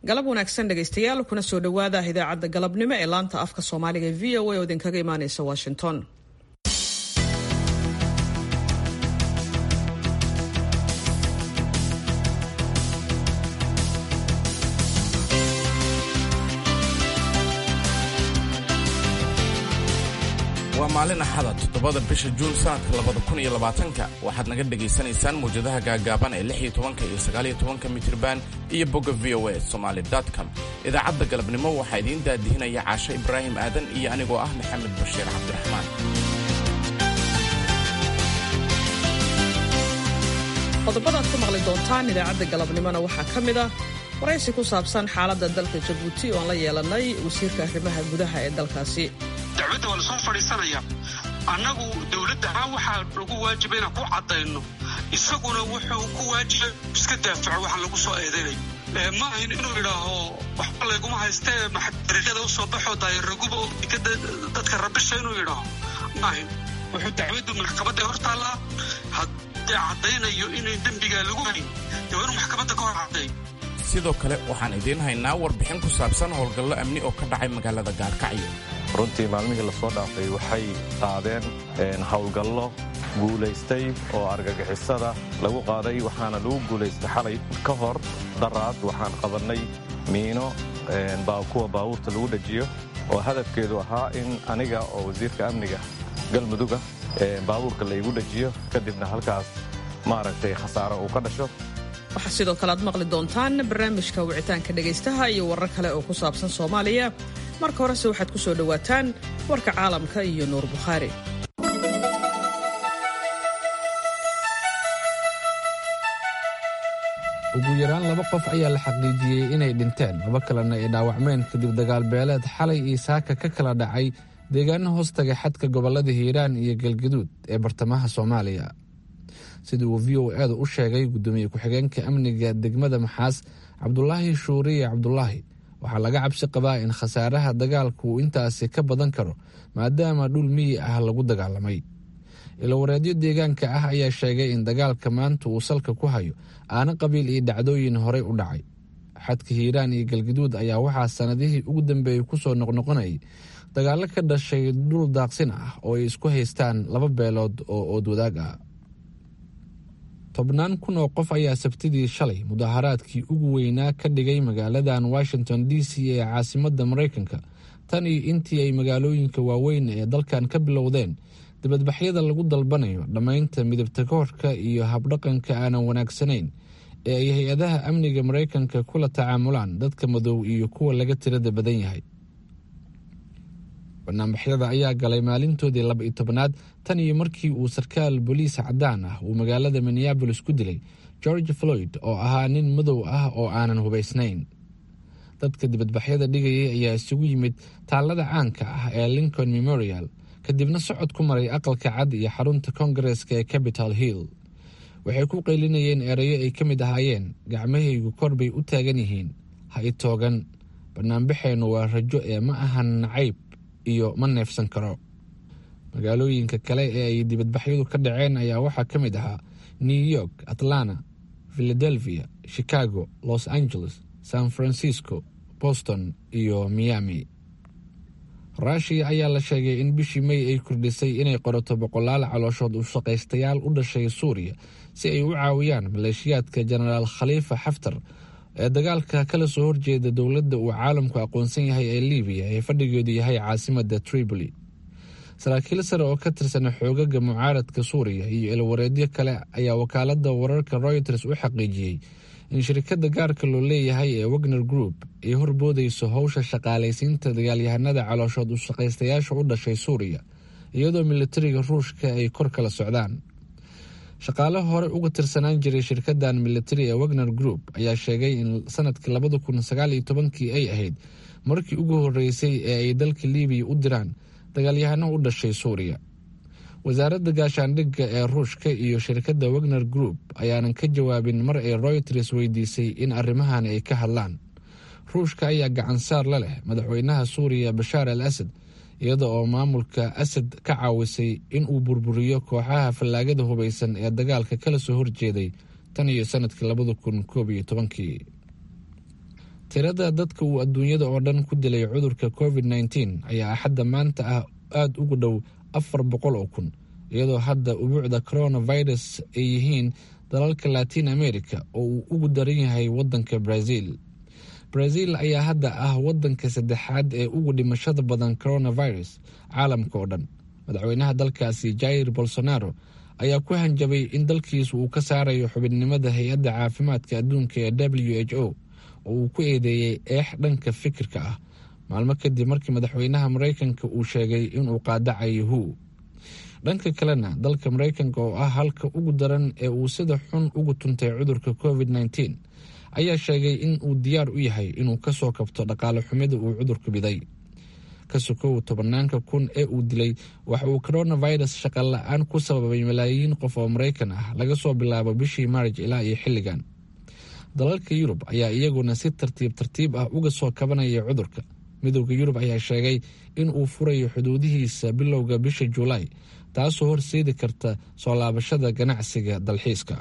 galab wanaagsan dhegaystayaal kuna soo dhowaada idaacadda galabnimo ee laanta afka soomaaliga e v o a oo idinkaga imaaneysa washington waa maalin axada toddobada bisha juun sanadka labada kun iyo labaatanka waxaad naga dhegaysanaysaan mawjadaha gaagaaban ee lix iyo tobanka iyo sagaal iyo tobanka mitriban iyo bogga v o a somaali com idaacadda galabnimo waxaa idiin daadihinaya caasho ibraahim aadan iyo anigoo ah maxamed bashiir cabdiraxmaan qodobada aad ku maqli doontaan idaacadda galabnimona waxaa ka mid ah waraysi ku saabsan xaaladda dalka jabuuti oon la yeelanay wasiirka arrimaha gudaha ee dalkaasi dacwadda waa lasoo fadhiisanaya annagu dowladda ahaan waxaa nagu waajiba inaan ku caddayno isaguna wuxuu ku waajiba iska daafaco waxaan lagu soo eedaynay ma ahin inuu idhaaho waxba layguma haystee dariiqyada u soo baxoo daayaraguba oo dekada dadka rabisha inuu idhaaho ma ahin wuxuu dacwaddu maxkamadda hor taallaa haddii caddaynayo inay dembigaa lagu hayn dee waa inuu maxkamadda ka hor cadday sidoo kale waxaan idiin haynaa warbixin ku saabsan howlgallo amni oo ka dhacay magaalada gaarkacyo runtii maalmihii lasoo dhaafay waxay qaadeen howlgallo guulaystay oo argagixisada lagu qaaday waxaana lagu guulaystay xalay ka hor daraad waxaan qabannay miino kuwa baabuurta lagu dhajiyo oo hadafkeedu ahaa in aniga oo wasiirka amniga galmuduga baabuurka laygu dhajiyo kadibna halkaas maaragtay khasaaro uu ka dhasho waxaa sidoo kale aad maqli doontaan barnaamijka wicitaanka dhegaystaha iyo warar kale oo ku saabsan soomaaliya marka horese waxaad ku soo dhowaataan warka caalamka iyo nuur bukhaari ugu yaraan laba qof ayaa la xaqiijiyey inay dhinteen laba kalena ay dhaawacmeen kadib dagaal beeleed xalay iyo saaka ka kala dhacay deegaano hoostaga xadka gobollada hiiraan iyo galgaduud ee bartamaha soomaaliya sida uu v o eeda u sheegay guddoomiye ku-xigeenka amniga degmada maxaas cabdulaahi shuuriye cabdulaahi waxaa laga cabsi qabaa in khasaaraha dagaalku uu intaasi ka badan karo maadaama dhul miyi ah lagu dagaalamay ilowareedyo deegaanka ah ayaa sheegay in dagaalka maanta uu salka ku hayo aana qabiil iyo dhacdooyin horey u dhacay xadka hiiraan iyo galgaduud ayaa waxaa sannadihii ugu dambeeyey kusoo noqnoqonayay dagaallo ka dhashay dhul daaqsin ah oo ay isku haystaan laba beelood oo oodwadaag ah tobnaan kun oo qof ayaa sabtidii shalay mudaharaadkii ugu weynaa ka dhigay magaaladan washington d c ee caasimadda maraykanka tan iyo intii ay magaalooyinka waaweyn ee dalkan ka bilowdeen dibadbaxyada lagu dalbanayo dhammaynta midabta koorka iyo habdhaqanka aanan wanaagsanayn ee ay hay-adaha amniga maraykanka kula tacaamulaan dadka madow iyo kuwa laga tirada badan yahay banaanbaxyada ayaa galay maalintoodii laba iyo tobnaad tan iyo markii uu sarkaal boliis caddaan ah uu magaalada minneabolis ku dilay george floyd oo ahaa nin madow ah oo aanan hubaysnayn dadka dibadbaxyada dhigayay ayaa isugu yimid taallada caanka ah ee lincoln memorial kadibna socod ku maray aqalka cad iyo xarunta kongareska ee capital hill waxay ku qaylinayeen erayo ay ka mid ahaayeen gacmahaygu kor bay u taagan yihiin ha i toogan banaanbaxeennu waa rajo ee ma ahan nacayb iyo ma neefsan karo magaalooyinka kale ee ay dibadbaxyadu ka dhaceen ayaa waxaa ka mid ahaa new york atlanta philadelphia chicago los angeles san francisco boston iyo miami ruushiya ayaa la sheegay in bishii may ay kordhisay inay qorato boqolaal calooshood u shaqaystayaal u dhashay suuriya si ay u caawiyaan maleeshiyaadka jenaraal khaliifa xaftar ee dagaalka kala soo horjeeda dowladda uu caalamku aqoonsan yahay ee libiya ee fadhigeedu yahay caasimadda tripoli saraakiil sare oo ka tirsan xoogaga mucaaradka suuriya iyo ilwareedyo kale ayaa wakaaladda wararka royters u xaqiijiyey in shirkadda gaarka loo leeyahay ee wagner group ay horboodayso howsha shaqaalaysiinta dagaalyahanada calooshood u shaqaystayaasha u dhashay suuriya iyadoo militariga ruushka ay kor kala socdaan shaqaale hore uga tirsanaan jiray shirkadan militari ee wagner group ayaa sheegay in sanadkii labada kun sagaal iyo tobankii ay ahayd markii ugu horeysay ee ay dalka libiya u diraan dagaalyahano u dhashay suuriya wasaaradda gaashaandhigga ee ruushka iyo shirkadda wagner group ayaanan ka jawaabin mar ay royters weydiisay in arrimahan ay ka hadlaan ruushka ayaa gacansaar la leh madaxweynaha suuriya bashaar al asad iyada oo maamulka asad ka caawisay in uu burburiyo kooxaha fallaagada hubaysan ee dagaalka kala soo horjeeday tan iyo sanadkii labada kun koob iyo tobankii tirada dadka uu adduunyada oo dhan ku dilay cudurka covid nteen ayaa axadda maanta ah aada ugu dhow afar boqol oo kun iyadoo hadda ubuucda coronavirus ay yihiin dalalka latin america oo uu ugu daran yahay wadanka brazil brazil ayaa hadda ah wadanka saddexaad ee ugu dhimashada badan coronavirus caalamka oo dhan madaxweynaha dalkaasi jair bolsonaro ayaa ku hanjabay in dalkiisu uu ka saarayo xubinnimada hay-adda caafimaadka adduunka ee w h o oo uu ku eedeeyey eex dhanka fikirka ah maalmo kadib markii madaxweynaha maraykanka uu sheegay inuu qaadacayo hu dhanka kalena dalka maraykanka oo ah halka ugu daran ee uu sida xun ugu tuntay cudurka covid nteen ayaa sheegay in uu diyaar u yahay inuu kasoo kabto dhaqaale xumida uu cudurku biday ka sokow tobanaanka kun ee uu dilay waxa uu coronavirus shaqa la-aan ku sababay malaayiin qof oo maraykan ah laga soo bilaabo bishii maarj ilaa iyo xilligan dalalka yurub ayaa iyaguna si tartiib tartiib ah uga soo kabanaya cudurka midowda yurub ayaa sheegay in uu furayo xuduudihiisa bilowga bisha juulaay taasoo horseedi karta soo laabashada ganacsiga dalxiiska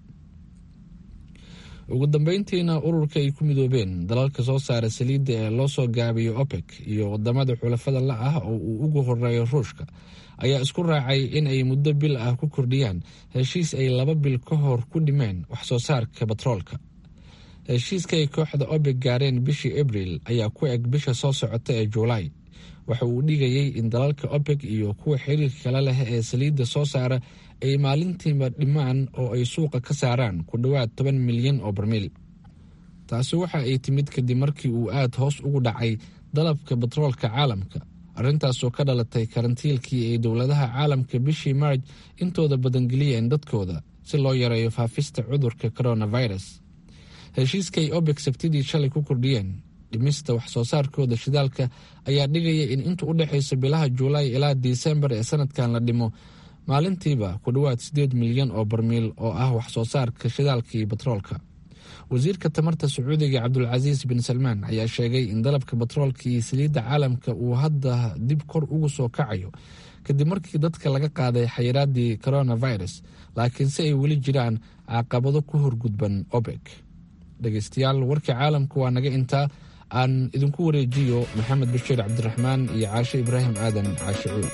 ugu dambeyntiina ururka ay ku midoobeen dalalka soo saara saliidda ee loo soo gaabiyo opec iyo wadamada xulafada la ah oo uu ugu horeeyo ruushka ayaa isku raacay in ay muddo bil ah ku kordhiyaan heshiis ay laba bil ka hor ku dhimeen wax soo saarka batroolka heshiiska ay kooxda opec gaareen bishii abril ayaa ku eg bisha soo socota ee juulaay waxa uu dhigayay in dalalka opec iyo kuwa xiriirka kale leh ee saliidda soo saara ay maalintiiba dhimaan oo ay suuqa ka saaraan ku dhowaad toban milyan oo barmiil taasi waxa ay timid kadib markii uu aada hoos ugu dhacay dalabka batroolka caalamka arrintaasoo ka dhalatay karantiilkii ay dowladaha caalamka bishii maarj intooda badangeliyeen dadkooda si loo yareeyo faafista cudurka coronavirus heshiiskaay obek sabtidii shalay ku kordhiyeen dhimista wax soo saarkooda shidaalka ayaa dhigaya in inta u dhexaysa bilaha juulaay ilaa disembar ee sanadkan la dhimo maalintiiba ku dhowaad siddeed milyan oo barmiil oo ah wax soo saarka shidaalka iyo batroolka wasiirka tamarta sacuudiga cabdulcasiis bin salmaan ayaa sheegay in dalabka batroolka iyo saliidda caalamka uu hadda dib kor ugu soo kacayo kadib markii dadka laga qaaday xayiraadii coronavirus laakiin si ay weli jiraan caqabado ku horgudban obek dhegeystayaal warkii caalamka waa naga intaa aan idinku wareejiyo maxamed bashiir cabdiraxmaan iyo caashe ibraahim aadan caashe cuul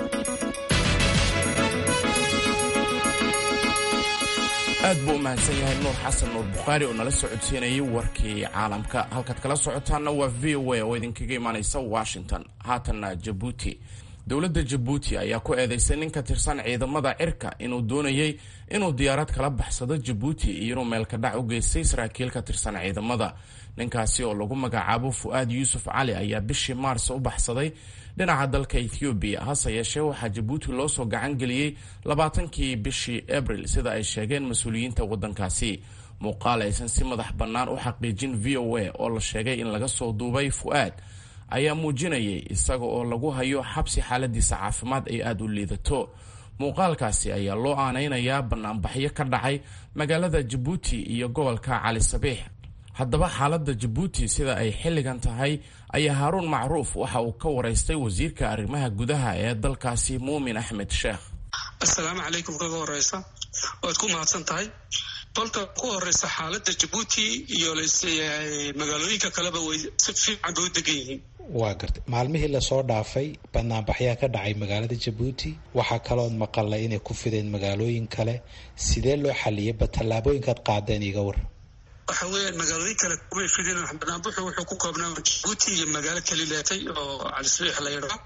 aad buu u mahadsan yahay nuur xasan nuur bukhaari oo nala soo codsiinayay warkii caalamka halkaad kala socotaanna waa v o a oo idinkaga imaanaysa washington haatanna jabuuti dowladda jabuuti ayaa ku eedeysay nin ka tirsan ciidamada cirka inuu doonayey inuu diyaarad kala baxsado jabuuti iyo inuu meelka dhac u geystay saraakiil ka tirsan ciidamada ninkaasi oo lagu magacaabo fu-aad yuusuf cali ayaa bishii maars u baxsaday dhinaca dalka ethoobiya hase yeeshee waxaa jabuuti loo soo gacan geliyey labaatankii bishii abril sida ay sheegeen mas-uuliyiinta waddankaasi muuqaal aysan si madax bannaan u xaqiijin v o a oo la sheegay in laga soo duubay fu-aad ayaa muujinayay isaga oo lagu hayo xabsi xaaladiisa caafimaad ay aada u liidato muuqaalkaasi ayaa loo aanaynayaa banaanbaxyo ka dhacay magaalada jabuuti iyo gobolka cali sabiix haddaba xaaladda jabuuti sida ay xilligan tahay ayaa haaruun macruuf waxa uu ka waraystay wasiirka arrimaha gudaha ee dalkaasi muumin axmed sheekh assalaamu calaykum kaga horeysa waad ku mahadsan tahay kolka ku horeysa xaaladda jabuuti iyo magaalooyinka kaleba way si fiican bay u degan yihiin waa gartay maalmihii lasoo dhaafay banaanbaxyaa ka dhacay magaalada jabuuti waxaa kalood maqalay inay ku fideen magaalooyin kale sidee loo xaliyay ba tallaabooyinkaad qaadeen iga war waxa weeyaan magaalooyin kale kumay fideen banaanbaxu wuxuu ku koobnaa jabuuti iyo magaalo kalileetay oo calisbiix la yidhaa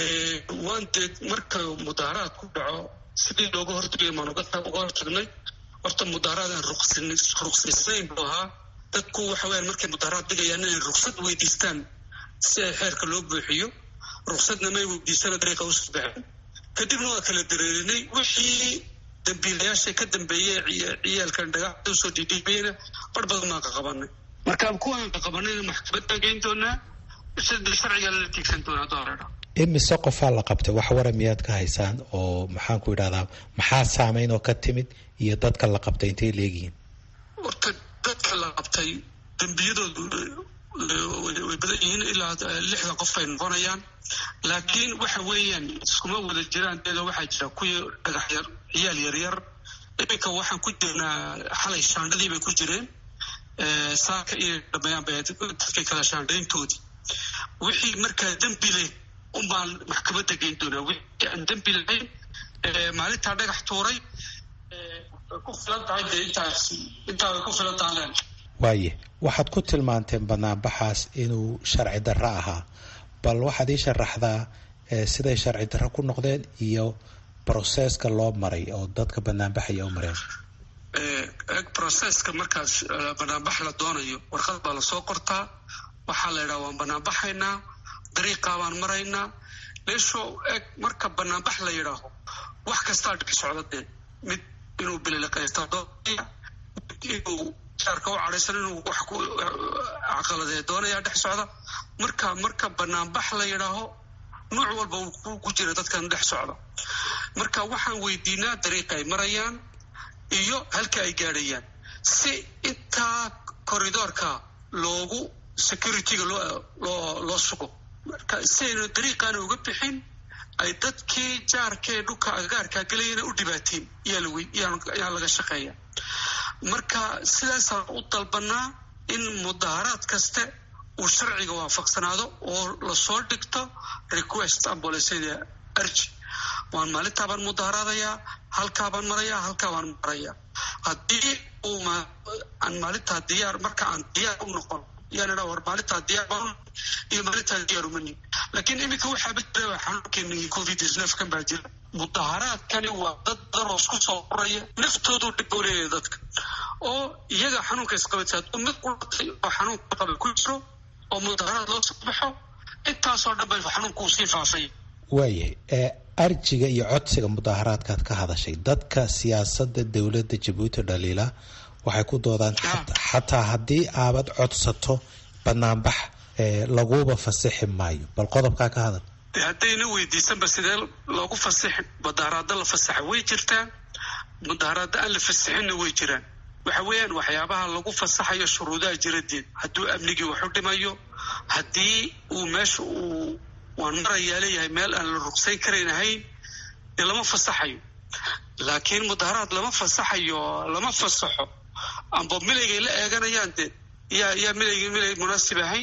waan dee marka mudaaharaad ku dhaco sidii looga hortagay maan uga hortagnay horta mudaaharaadaan ruqsaysayn buu ahaa dadku waxa weyaan markay mudaaharaad dhigayaan inay ruqsad weydiistaan si ay xeerka loo buuxiyo ruqsadna may weydiisana dariiqa usoo baxeen kadibna waa kala dareerinay wixii dambiilayaasha ka dambeeyey ciyaalkan dhagaxda usoo dhiidhiibayna bar badan baan ka qabanay marka kuwaan ka qabanayna maxkamadaan geyn doonaa sida sharciga lala tiigsan doonaa dooradha imise qofaa la qabtay wax wara miyaad ka haysaan oo maxaan ku idhahdaa maxaa saameyn oo ka timid iyo dadka la qabtay intay leegihiin horta dadka la qabtay dembiyadoodu way badan yihiin ilaa lixdan qof ay noqonayaan laakiin waxa weeyaan iskuma wada jiraan deeda waxaa jira kuwii dhagax yar ciyaal yaryar iminka waxaan ku jirnaa xalay shaandhadii bay ku jireen saaka inay dhameeyaan bay dadkay kala shaandhayntoodii wixii markaa dembi leh unbaan maxkamadda geyn doonaa wixii aan dembi lahayn maalintaa dhagax tuuray ku filan tahay dee intaas intaa way ku filan tahay waaye waxaad ku tilmaanteen banaanbaxaas inuu sharci darro ahaa bal waxaad ii sharaxdaa siday sharci darro ku noqdeen iyo broseska loo maray oo dadka banaanbaxaya u mareen eg broseska markaas banaanbax la doonayo warqad baa lasoo qortaa waxaa la yidhaha waan banaanbaxaynaa dariiqaa baan maraynaa meesho eg marka banaanbax la yidhaaho wax kastaa dhex socda dee mid inuu bililiqaysta doonaya mid inuu jaarka u cadhaysan inuu wax ku caqaladee doonaya dhex socda marka marka banaanbax la yidhaaho nuuc walba uu ku jira dadkan dhex socda marka waxaan weydiinaa dariiqa ay marayaan iyo halka ay gaadhayaan si intaa corridoorka loogu securityga loo loo sugo marka si aynu dariiqaana uga bixin ay dadkii jaarkee dhulka agagaarkaa gelayana u dhibaateen yaa laga shaqeeya marka sidaasaan u dalbanaa in mudaharaad kaste uu sharciga waafaqsanaado oo lasoo dhigto request ambolesada arji waan maalintaabaan mudaharaadayaa halkaabaan marayaa halkaabaan marayaa haddii uu aan maalintaa diyaar marka aan diyaar u noqon yaan idhaa war maalintaa diyaar baan iyo maalintaa diyaar umani laakiin iminka waxaaba jira xanuunkeenii covid kan baa jira mudaharaadkani waa dad badan oo isku soo uraya naftoodu dhib u leeyahay dadka oo iyaga xanuunka isqabatay hadduu mid qulatay oo xanuunka qaba ku jiro oo mudaharaad loo soo baxo intaasoo dhan bay xanuunkuu sii faafay waayahay arjiga iyo codsiga mudaharaadkaad ka hadashay dadka siyaasadda dowladda jabuuti dhaliila waxay ku doodaan xataa haddii aabad codsato banaanbax laguba fasixi maayo bal qodobkaa ka hadal haddayna weydiisanba sidee loogu fasixi mudaharaada la fasaxa way jirtaa mudaharaada aan la fasixinna way jiraan waxa weeyaan waxyaabaha lagu fasaxayo shuruudaha jiradeed hadduu amnigii waxu dhimayo haddii uu meesha uu waan marayaa leeyahay meel aan la rugsayn karayn ahayn dee lama fasaxayo laakiin mudaharaad lama fasaxayo lama fasaxo amba milaygay la eeganayaan dee yaa yaa milayga milay munaasib ahayn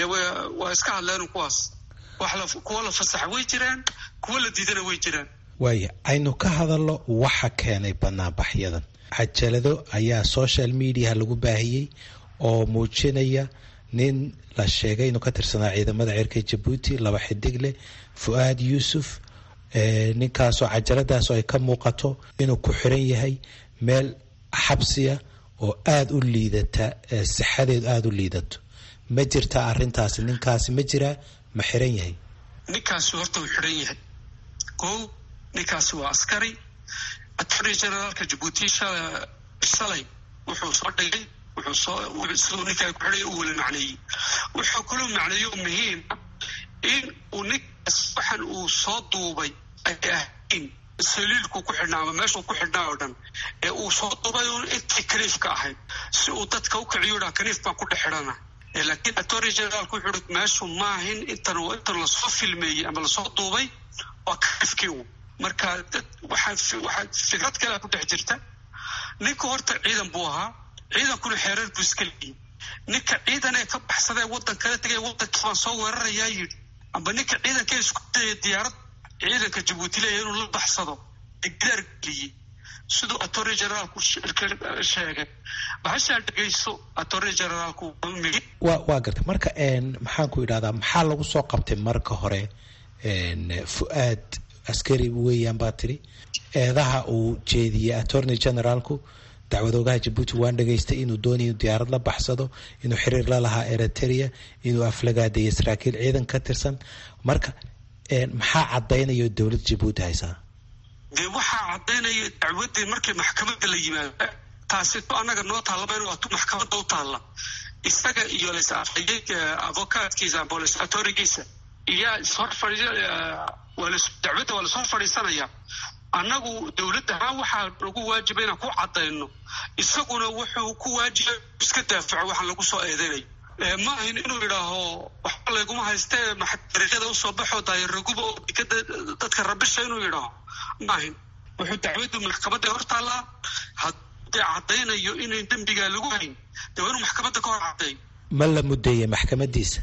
waa iska hadleen kuwaas wax kuwa la fasaxa way jiraan kuwa la diidana way jiraan waaya aynu ka hadalno waxa keenay banaanbaxyadan cajalado ayaa social mediaha lagu baahiyey oo muujinaya nin la sheegay inuu ka tirsanaa ciidamada cirka jabuuti laba xidig leh fu-aad yuusuf ninkaasoo cajaladaasoo ay ka muuqato inuu ku xiran yahay meel xabsiya oo aada u liidata sixadeedu aada u liidato ma jirtaa arintaasi ninkaasi ma jiraa ma xiran yahay ninkaasi horta uu xiran yahay ko ninkaasi waa askari attorney generaalka jabuuti shalay wuxuu soo dhigay wuxuu soo siduu ninkaa ku xidhay u weli macneeyey wuxuu kaloo macneeyo muhiima in uu ninkaas waxan uu soo duubay ay ahayn saliilku ku xidhnaa ama meeshuu ku xidhnaa oo dhan ee uu soo duubay un intii kaniifka ahayd si uu dadka u kiciyo dhaa kaniif baan ku dhex xidhana laakiin attorney generaalku wuxuu hi meeshu maahin intan intan lasoo filmeeyey ama lasoo duubay waa kaniifkii u marka waxaa waxaa fikrad kalea ku dhex jirta ninka horta ciidan buu ahaa ciidankuna xeereer buu iska leeyay ninka ciidan ee ka baxsadee waddan kala tegay waddankii baan soo weerarayaa yidhi amba ninka ciidankee isku dayay diyaarad ciidanka jabuuti leeya inuu la baxsado ee gidaar geliyey siduu attorney generaalku sheegay bahashaa dhegayso attorney generaalku wa waa gartay marka maxaan ku idhahdaa maxaa lagu soo qabtay marka hore fu-aad askari weeyaan baa tiri eedaha uu jeediyey attorney generaalku dacwadoogaha jabuuti waan dhegaystay inuu doonaya inu diyaarad la baxsado inuu xiriir la lahaa eritrea inuu aflagaadeeya saraakiil ciidan ka tirsan marka maxaa caddaynaya dowladda jabuuti haysaa dee waxaa caddaynaya dacwaddii markii maxkamadda la yimaado taasito annaga noo taallaba in waatu maxkamadda u taalla isaga iyo lasafayey avocaatkiisa amba lesatorigiisa iyaa ishor fadhi dacwadda waa lasoo fadhiisanaya annagu dowladda ahaan waxaa lagu waajiba inaan ku caddayno isaguna wuxuu ku waajibay iska daafaco waxaan lagu soo eedeynayo ma ahin inuu yidhaaho waxba layguma haystee dariiqyada usoo baxo daayaraguba oo dekada dadka rabisha inuu yidhaaho ma ahin wuxuu dacwaddu maxkamadda hor taallaa dee caddaynayo inayn dembigaa lagu hayn dee waa inuu maxkamadda ka hor caddeeyo ma la mudeeyey maxkamadiisa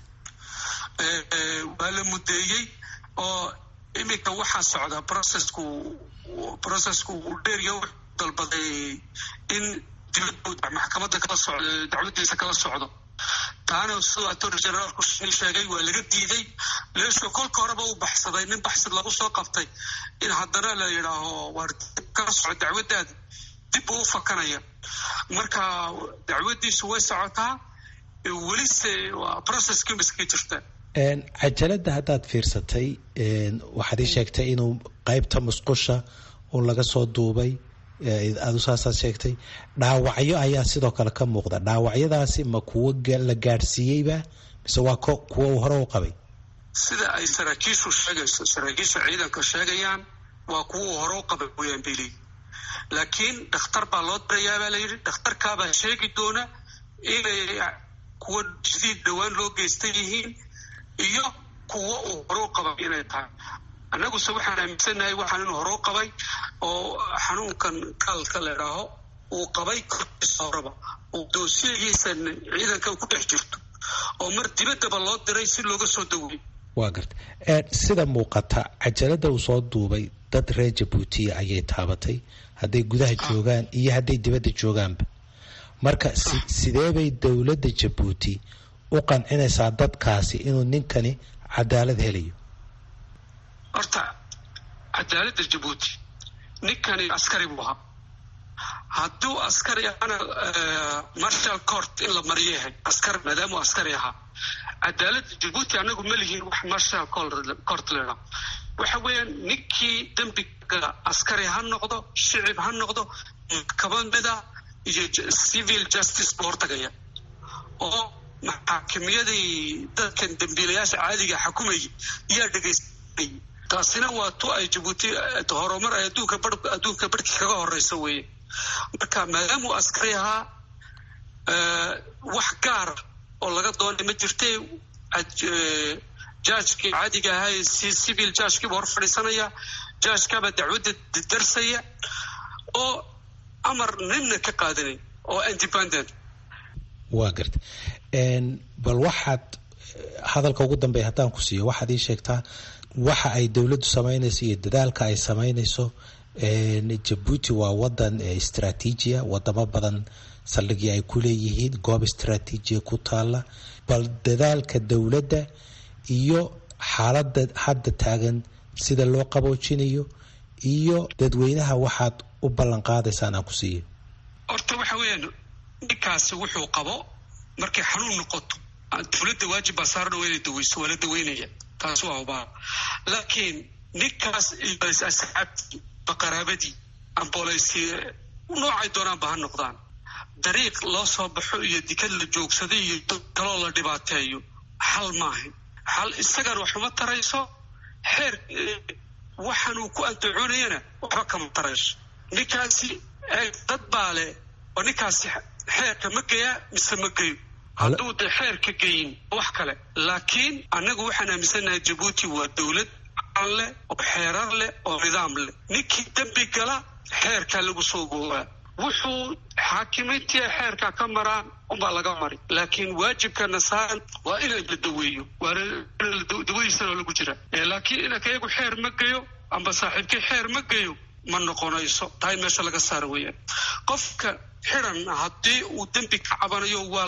waa la mudeeyey oo iminka waxaa socda processku processku uu dheeriyo wuxuu dalbaday in dibadda maxkamadda kala socdo dacwadiisa kala socdo taana siduu attorney generaalku sheegay waa laga diiday leesho kolka horeba u baxsaday nin baxsad lagu soo qabtay in haddana la yidhaaho waar dib kala soco dacwaddaada dib uu u fakanaya marka dacwaddiisu way socotaa welise waa processkii miskii jirta cajaladda haddaad fiirsatay waxaad ii sheegtay inuu qeybta musqusha un laga soo duubay aadu saasaad sheegtay dhaawacyo ayaa sidoo kale ka muuqda dhaawacyadaasi ma kuwo la gaadhsiiyeyba mise waa kuwo uu hore u qabay sida ay saraakiishu sheegayso saraakiisha ciidanka sheegayaan waa kuwa uu hore u qabay weyaan bay leeyihin laakiin dhakhtar baa loo dirayaa baa layidhi dhakhtarkaabaa sheegi doona inay kuwo jadiid dhowaan loo geystan yihiin iyo kuwo uu hore u qabay inay tahay annaguse waxaan aaminsannahay waxaan inuu hore u qabay oo xanuunkan kaalka la idhaaho uu qabay korkiisa horeba uu doosiyagiisa ciidanka ku dhex jirto oo mar dibaddaba loo diray si looga soo daweeyo waa garta sida muuqata cajaladda uu soo duubay dad reer jabuutiya ayay taabatay hadday gudaha joogaan iyo hadday dibadda joogaanba marka sidee bay dowladda jabuuti u qancinaysaa dadkaasi inuu ninkani cadaalad helayo horta cadaaladda jabuuti ninkani askari buu ahaa hadduu askari ahana marshal court in la mariyo yahay askar maadaamuu askari ahaa cadaaladda jabuuti anagu ma lihiin wax marshal court leedha waxa weeyaan ninkii dembiga askari ha noqdo shicib ha noqdo maxkamada iyo civil justice buu hortagaya oo maxaakimiyadii dadkan dembiilayaasha caadiga xukumayay yaa dhegaysanayay taasina waa tu ay jabuuti horumar ay adduunka bar adduunka barhkii kaga horeysa weeye marka maadaamuu askari ahaa wax gaara oo laga doonay ma jirte jaajkii caadiga ahaa si civil jaajkiiba hor fadhiisanaya jaajkaabaa dacwadda darsaya oo amar ninna ka qaadanay oo independent waa garta bal waxaad hadalka ugu dambeeya haddaan ku siiyo waxaad ii sheegtaa waxa ay dowladdu samaynayso iyo dadaalka ay samaynayso jabuuti waa wadan istraatiijiya wadamo badan saldhigii ay ku leeyihiin goob istraatiijiya ku taala bal dadaalka dowladda iyo xaaladda hadda taagan sida loo qaboojinayo iyo dadweynaha waxaad u ballan qaadaysaan aan ku siiyo horta waxa weeyaan ninkaasi wuxuu qabo markay xanuun noqoto dowladda waajib baa saarna waa inay daweyso waa la daweynaya taas waa hubaa laakiin ninkaas asxaabtii baqaraabadii ambooleysi noocay doonaanba ha noqdaan dariiq loo soo baxo iyo dikad la joogsaday iyo kaloo la dhibaateeyo xal maahan xal isagana waxuma tarayso xeer waxaan uu ku andacoonayana waxba kama tarayso ninkaasi dad baa leh oo ninkaasi xeerka ma geyaa mise ma geyo hadduu de xeerka geyin wax kale laakiin annagu waxaan aaminsannahay jabuuti waa dowlad aan leh oo xeerar leh oo nidaam leh ninkii dembi gala xeerkaa lagu soo goobaa wuxuu xaakimiintii xeerka ka maraan unbaa laga mari laakiin waajibkana saaran waa in la daweeyo dawadiisana lagu jira laakiin inanka iyagu xeer ma geyo amba saaxiibkii xeer ma geyo ma noqonayso taa in meesha laga saara weeyaan qofka xiran haddii uu dembi ka cabanayo waa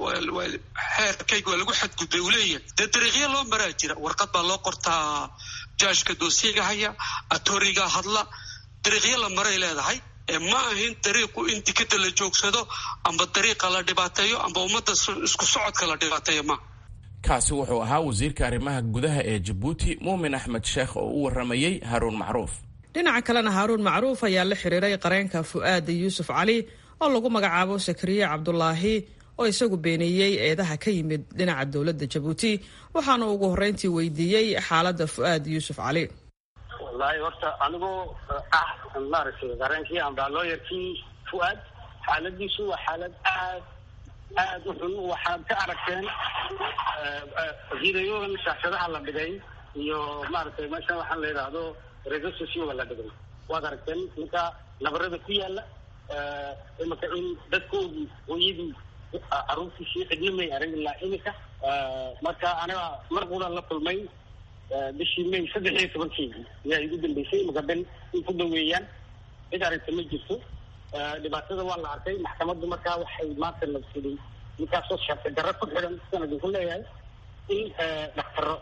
xeerkayga waa lagu xadgudbay uu leeyahay dee dariiqyo loo maraa jira warqad baa loo qortaa jaashka doosiyaga haya atoriga hadla dariiqyo la maray leedahay ma ahin dariiqu in dikada la joogsado amba dariiqa la dhibaateeyo amba ummadda isku socodka la dhibaateeyo ma kaasi wuxuu ahaa wasiirka arrimaha gudaha ee jabuuti muumin axmed sheekh oo u waramayey haaruun macruuf dhinaca kalena haaruun macruuf ayaa la xiriiray qareenka fu'aad yuusuf cali oo lagu magacaabo sakariye cabdulaahi oo isagu beeneeyey eedaha ka yimid dhinaca dowladda jabuuti waxaana ugu horreyntii weydiiyey xaaladda fu'aad yuusuf cali wallaahi horta anigoo ah maaragtay qareenkii amba looyarkii fu'aad xaaladiisu waa xaalad aad aada u xun waxaad ka aragteen hidayogan shaashadaha la dhigay iyo maaragtay meeshan waxaan la yidhaahdo resourceyoga la dhigay waad aragteen ninka nabarada ku yaala imika in dadkoodii hooyadii caruurtiisii cidna may arag ilaa imika marka aniga mar qudan la kulmay bishii may saddex iyo tobankeedii ayaa igu dambeysay imika ben in ku dhaweeyaan cid aragta ma jirto dhibaatada waa la arkay maxkamaddu markaa waxay maanta nabsaday ninkaasoo sharci darro ku xidhan sidaan idinku leeyahay in dhaktaro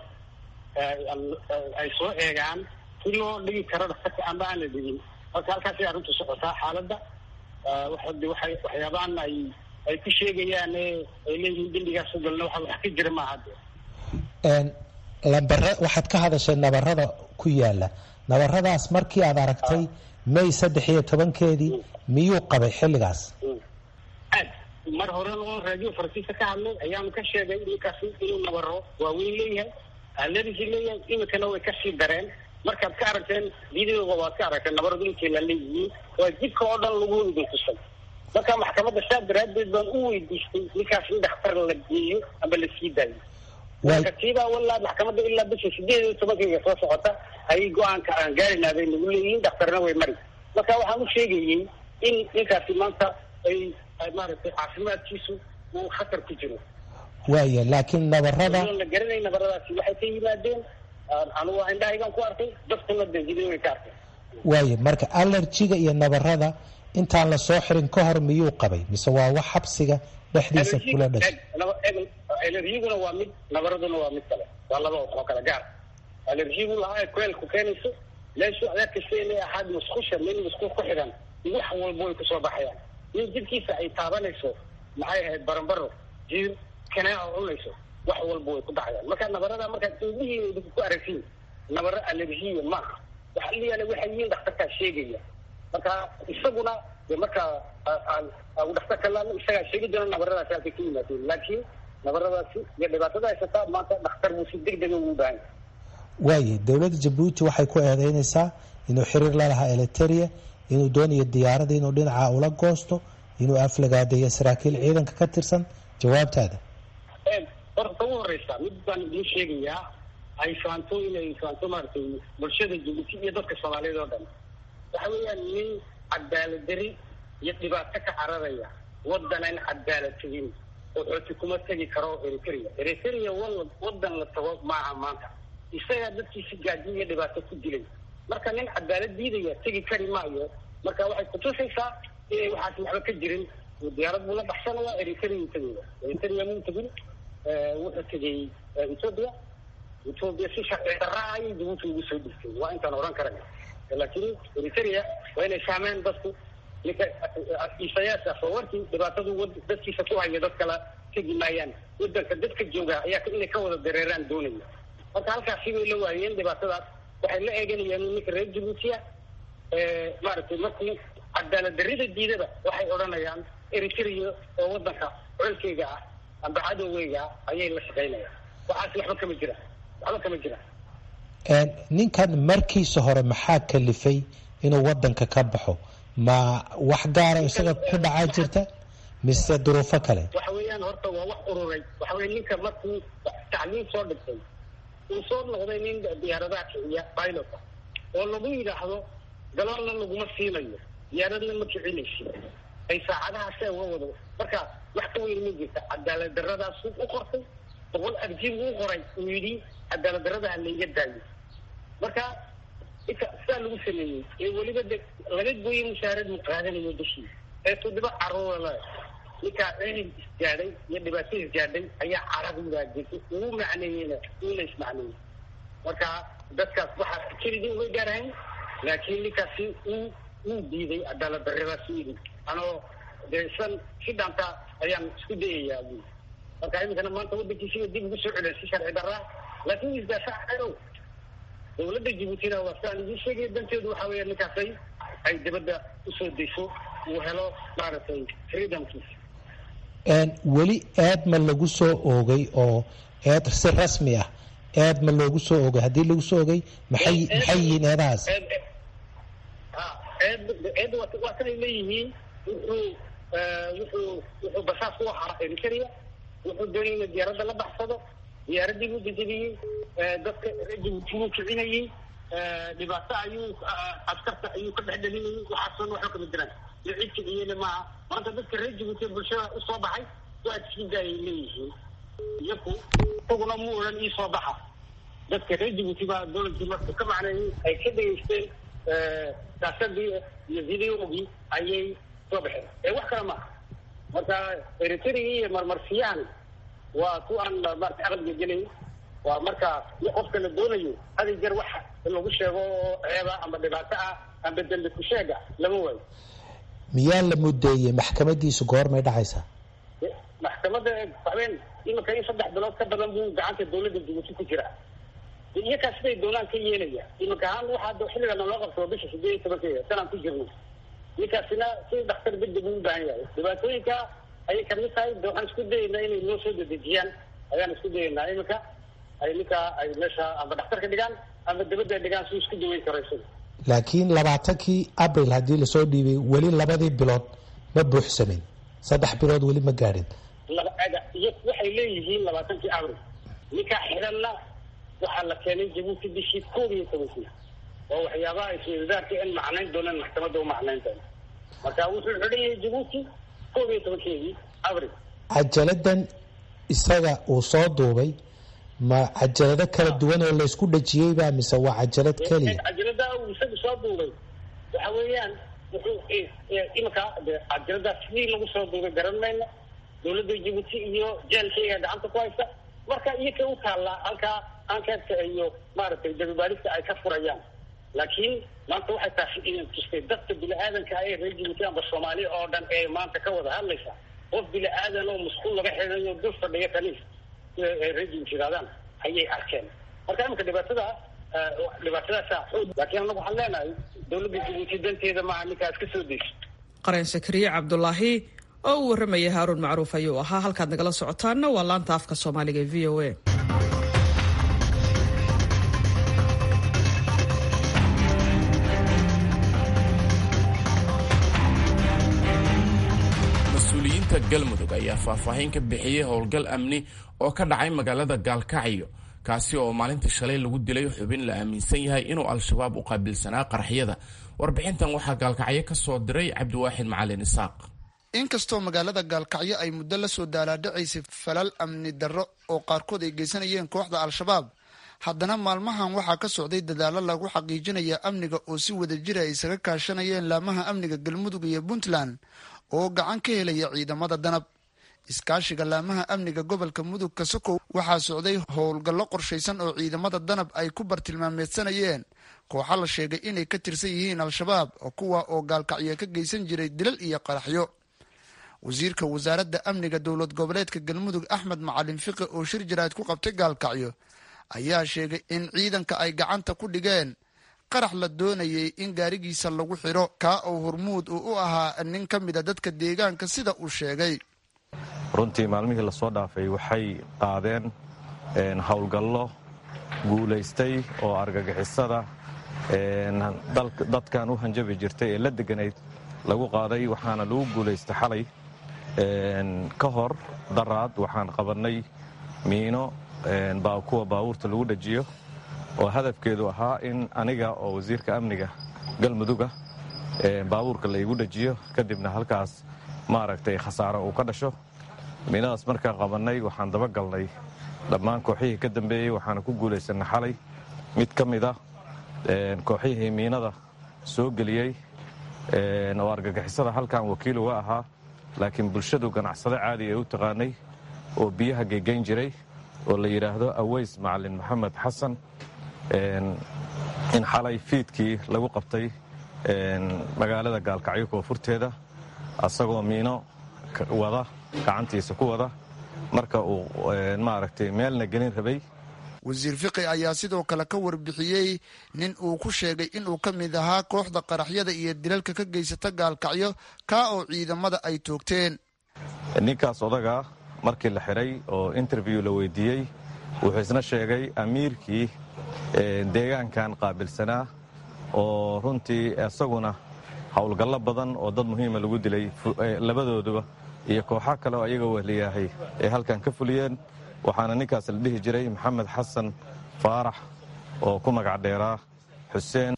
ay soo eegaan si loo dhigi karo dhaktarka amba aan la dhigin marka halkaasay arrintu socotaa xaaladda waxade waxay waxyaabahan ay ay ku sheegayaan ay leeyihiin dembigaas u galna waxa wax ka jira maaha de lambare waxaad ka hadashay nabarada ku yaala nabaradaas markii aad aragtay may saddex iyo tobankeedii miyuu qabay xilligaas aad mar hore oo raadiyo faransiiska ka hadlay ayaanu ka sheegay ninkaasi inuu nabaro waaweyn leeyahay alerisi leeyahay imikana way kasii dareen markaad ka aragteen videoga waad ka aragteen nabaradu intay la leeyihiin waa jidka oo dhan lagu idin tusay marka maxkamadda saa daraadeed baan u weydiistay ninkaas in dhakhtar la geeyo ama la sii daayo marka tiibaa walaa maxkamadda ilaa bisha sideed iyo tobankayga soo socota ayay go-aanka aan gaarina bay nagu leeyihiin dhakhtarna way mari marka waxaan u sheegayey in ninkaasi maanta ay maaragtay caafimaadkiisu uu khatar ku jiro waaya laakiin nabarada la garanay nabaradaasi waxay ka yimaadeen anugu indhahaygan ku arkay dadkuna de video way ka arkay waaya marka allergiga iyo nabarada intaan la soo xirin ka hor miyuu qabay mise waa wax xabsiga dhexdiisa kula dhashay alergiguna waa mid nabaraduna waa mid kale waa laba oo kale gaar alergigu lahaa kuleelku keenayso meeshu adaa kasta inay ahaad musqusha meel musqul ku xidhan wax walba way kusoo baxayaan nin jidkiisa ay taabanayso maxay ahayd barambaro jiir kanaaca cunayso wax walba way ku dhacayaan marka nabarada markaad indhihiina idinku ku aragtiin nabaro alergiya maaha waxa liyaala waxay yihiin dhakhtarkaa sheegaya marka isaguna de marka dhakhtarka laano isagaa sheegi doona nabaradaasi halkay ka yimaadeen laakiin nabaradaasi iyo dhibaatada haysataa maanta dhakhtar buu si deg dega ugu baahan waaya dowladda jabuuti waxay ku eedeynaysaa inuu xiriir la lahaa eliteria inuu doonayo diyaaradda inuu dhinaca ula goosto inuu aflagaadeeyo saraakiil ciidanka ka tirsan jawaabtaada horta ugu horeysa mid baan idiin sheegayaa ay faanto inay faanto maaragtay bulshada jabuuti iyo dadka soomaaliyeed oo dhan waxa weeyaan nin cadaalad dari iyo dhibaato ka cararaya waddan aan cadaalad tegin oo xooti kuma tegi karo eritrea eritrea wal waddan la tago maaha maanta isagaa dadkiisi gaajin iyo dhibaato ku dilay marka nin cadaalad diidaya tegi kari maayo marka waxay kutusaysaa inay waxaas waxba ka jirin diyaarad buu la baxsanaya eritrea tegaya eritrea muu tegin wuxuu tegay ethoopia ethoopia si sharci darra ay jabuuti ugu soo dhigtay waa intaan odhan karana laakiin eritrea waa inay fahmeen dadku ninka isayaas afawarkii dhibaatadu dadkiisa ku haya dad kala tegi maayaan wadanka dadka jooga ayaa inay ka wada dareeraan doonaya marka halkaasi bay la waayeen dhibaatadaas waxay la eeganayaan ninka reer jabuutiya maaragtay markii cadaalad darrida diidada waxay odhanayaan eritrea oo wadanka colkeyga ah amba cadowgeyga ah ayay la shaqaynayaan waxaas waxba kama jiraan waxba kama jiraan ninkan markiisa hore maxaa kalifay inuu wadanka ka baxo ma wax gaara isaga ku dhacaa jirta mise duruufo kale waxa weeyaan horta waa wax ururay waxa weya ninka markuu tacliim soo dhigtay uu soo noqday nin diyaaradaha kiciya pilota oo lagu yidhaahdo galoolna laguma siinayo diyaaradna ma kicinaysi ay saacadahaasee uga wado marka wax ka weyn ma jirta cadaalad daradaasuu u qortay boqol arjiib uu qoray uu yidhi cadaalad darada ha layga daayo marka inka sidaa lagu sameeyey ee weliba de laga gooyey mushaarad mu qaadanayo bishii ee toddoba caruura ninkaa cilib isgaadhay iyo dhibaato isgaadhay ayaa carabigaa jirtay ugu macneeyeyna uuna ismacneeyey marka dadkaas waxaa kelidii uga gaarahayn laakiin ninkaasi uu uu diiday cadaalad daradaas u yidhi anoo dee san si dhaanta ayaan isku dayayaa bu marka iminkana maanta wadankiisiba dib ugu soo celiyay si sharci darraa laakiin isdaafacao dawladda jabuutina waa sidaan idiin sheegaya danteedu waxa weeya ninkaasay ay dibadda usoo dayso uu helo maaragtay freedomkiisa weli eed ma lagu soo oogay oo eed si rasmi ah eed ma loogu soo oogay haddii lagu soo ogay maxay maxay yihiin eedahaas eed eed waa kanay leeyihiin wuxuu wuxuu wuxuu basaas u ahaa eritrea wuxuu doonay ina diyaaradda la baxsado diyaaraddii buu jajabiyey dadka jabuuti buu kicinayey dhibaato ayuu askarta ayuu ka dhex dhalinayay waxaasoo waxba kama jiraan iyo cid kiciyena maaha maanta dadka reer jabuuti bulshada usoo baxay waa tiskidaayay leeyihiin iyaku isaguna mu odhan ii soo baxa dadka reer jabuuti baa dowladkii markuu ka macneeyey ay ka dhegeysteen saasadii iyo videogii ayay soo baxeen ee wax kale maaha marka eritrigi iyo marmarsiyahan waa ku aan maarata aqliga gelay waa marka qofka la doonayo hadi jeer wax lagu sheego oo ceeba ama dhibaato ah amba dembi ku sheega lama waayo miyaa la mudeeyey maxkamadiisu goormay dhacaysaa maxkamadda habeen iminka in saddex bilood ka badan buu gacanta dawladda jabuuti ku jiraa iyakaa siday doonaan ka yeelaya iminka ahaan waxaa xilligana loo qabto bisha sideed iyo tobankeeda sanaan ku jirno ninkaasina si dhakhtar bedel uu u baahan yahay dhibaatooyinka ayay kamid tahay de waxaan isku dayaynaa inay noo soo dedejiyaan ayaan isku dayaynaa iminka ay ninkaa ay meesha amba dhakhtarka dhigaan ama dabadda dhigaan si isku daweyn karo isaga laakiin labaatankii abril haddii lasoo dhiibay weli labadii bilood ma buuxsamin saddex bilood weli ma gaadhin iyo waxay leeyihiin labaatankii abril ninkaa xiranna waxaa la keenay jabuuti bishii koob iyo tobankii oo waxyaabaha iswadaarka in macnayn doonaan maxkamadda u macnayn doona marka wuxuu xidhan yahay jabuuti koob iyo tobankeedii abril cajaladan isaga uu soo duubay ma cajalado kala duwan oo laysku dhajiyeyba mise waa cajalad keliya cajalada uu isagu soo duubay waxa weeyaan wuxuu iminka cajaladaas sidii lagu soo duubay garan mayno dawladda jabuuti iyo jeelkayga gacanta ku haysta marka iyaka u taallaa halkaa ankeedka iyo maaragtay dababaadista ay ka furayaan laakiin maanta waxay tahay tustay dadka bini-aadanka ee reer jabuuti amba soomaaliya oo dhan ee maanta ka wada hadlaysa qof bini-aadan oo musquul laga xidhayo dul fadhiya kaniis reer jabuuti yidhahdaan ayay arkeen marka iminka dhibaatada dhibaatadaasa xoog laakiin anagu waxaan leenahay dawladda jabuuti danteeda maaha ninkaas ka soo deyso qareen sakariye cabdulaahi oo uu warramaya haaruun macruuf ayuu ahaa halkaad nagala socotaanna waa laanta afka soomaaliga e v o a mas-uuliyiinta galmudug ayaa faahfaahin ka bixiyey howlgal amni oo ka dhacay magaalada gaalkacyo kaasi oo maalinta shalay lagu dilay xubin la aaminsan yahay inuu al-shabaab u qaabilsanaa qaraxyada warbixintan waxaa gaalkacyo ka soo diray cabdiwaaxid macalin isaaq inkastoo magaalada gaalkacyo ay muddo la soo daalaadhacaysay falal amni darro oo qaarkood ay geysanayeen kooxda al-shabaab haddana maalmahan waxaa ka socday dadaallo lagu xaqiijinaya amniga oo si wada jira ay isaga kaashanayeen laamaha amniga galmudug iyo puntland oo gacan ka helaya ciidamada danab iskaashiga laamaha amniga gobolka mudug kasokow waxaa socday howlgallo qorshaysan oo ciidamada danab ay ku bartilmaameedsanayeen kooxa la sheegay inay ka tirsan yihiin al-shabaab kuwa oo gaalkacyo ka geysan jiray dilal iyo qaraxyo wasiirka wasaaradda amniga dowlad goboleedka galmudug axmed macalin fiqi oo shir jaraad ku qabtay gaalkacyo ayaa sheegay in ciidanka ay gacanta ku dhigeen qarax la doonayay in gaarigiisa lagu xidho kaa oo hormuud uu u ahaa nin ka mida dadka deegaanka sida uu sheegay runtii maalmihii lasoo dhaafay waxay qaadeen howlgallo guulaystay oo argagixisada dadkan u hanjabi jirtay ee la deganayd lagu qaaday waxaana lagu guulaystay xalay ka hor daraad waxaan qabannay miino kuwa baabuurta lagu dhajiyo oo hadafkeedu ahaa in aniga oo wasiirka amniga galmuduga baabuurka laygu dhajiyo kadibna halkaas maaragtay khasaaro uu ka dhasho miinadaas markaan qabannay waxaan dabagalnay dhammaan kooxihii ka dambeeyey waxaana ku guulaysanay xalay mid ka mida kooxihii miinada soo geliyey oo argagixisada halkan wakiil uga ahaa laakiin bulshadu ganacsado caadi ay u taqaanay oo biyaha gegayn jiray oo la yidhaahdo aweys macalin maxamed xasan in xalay fiidkii lagu qabtay magaalada gaalkacyo koonfurteeda asagoo miino wada gacantiisa ku wada marka uu maaragtay meelna gelin rabay wasiir fiqi ayaa sidoo kale ka warbixiyey nin uu ku sheegay inuu ka mid ahaa kooxda qaraxyada iyo dilalka ka geysata gaalkacyo kaa oo ciidamada ay toogteen ninkaas odagaa markii la xidhay oo interview la weydiiyey wuxuu isna sheegay amiirkii deegaankan qaabilsanaa oo runtii isaguna howlgallo badan oo dad muhiima lagu dilay labadooduba iyo kooxo kale oo ayaga wehliyahay ay halkan ka fuliyeen waxaana ninkaas la dhihi jiray maxamed xasan faarax oo ku magac dheeraa xuseen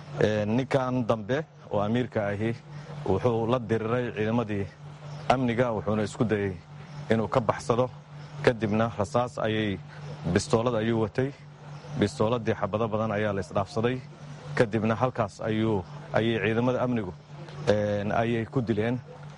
ninkan dambe oo amiirka ahi wuxuu la diriray ciidamadii amniga wuxuuna isku dayey inuu ka baxsado kadibna rasaas ayay bistoolad ayuu watay bistooladii xabado badan ayaa la isdhaafsaday kadibna halkaas ayuu ayay ciidamada amnigu ayay ku dileen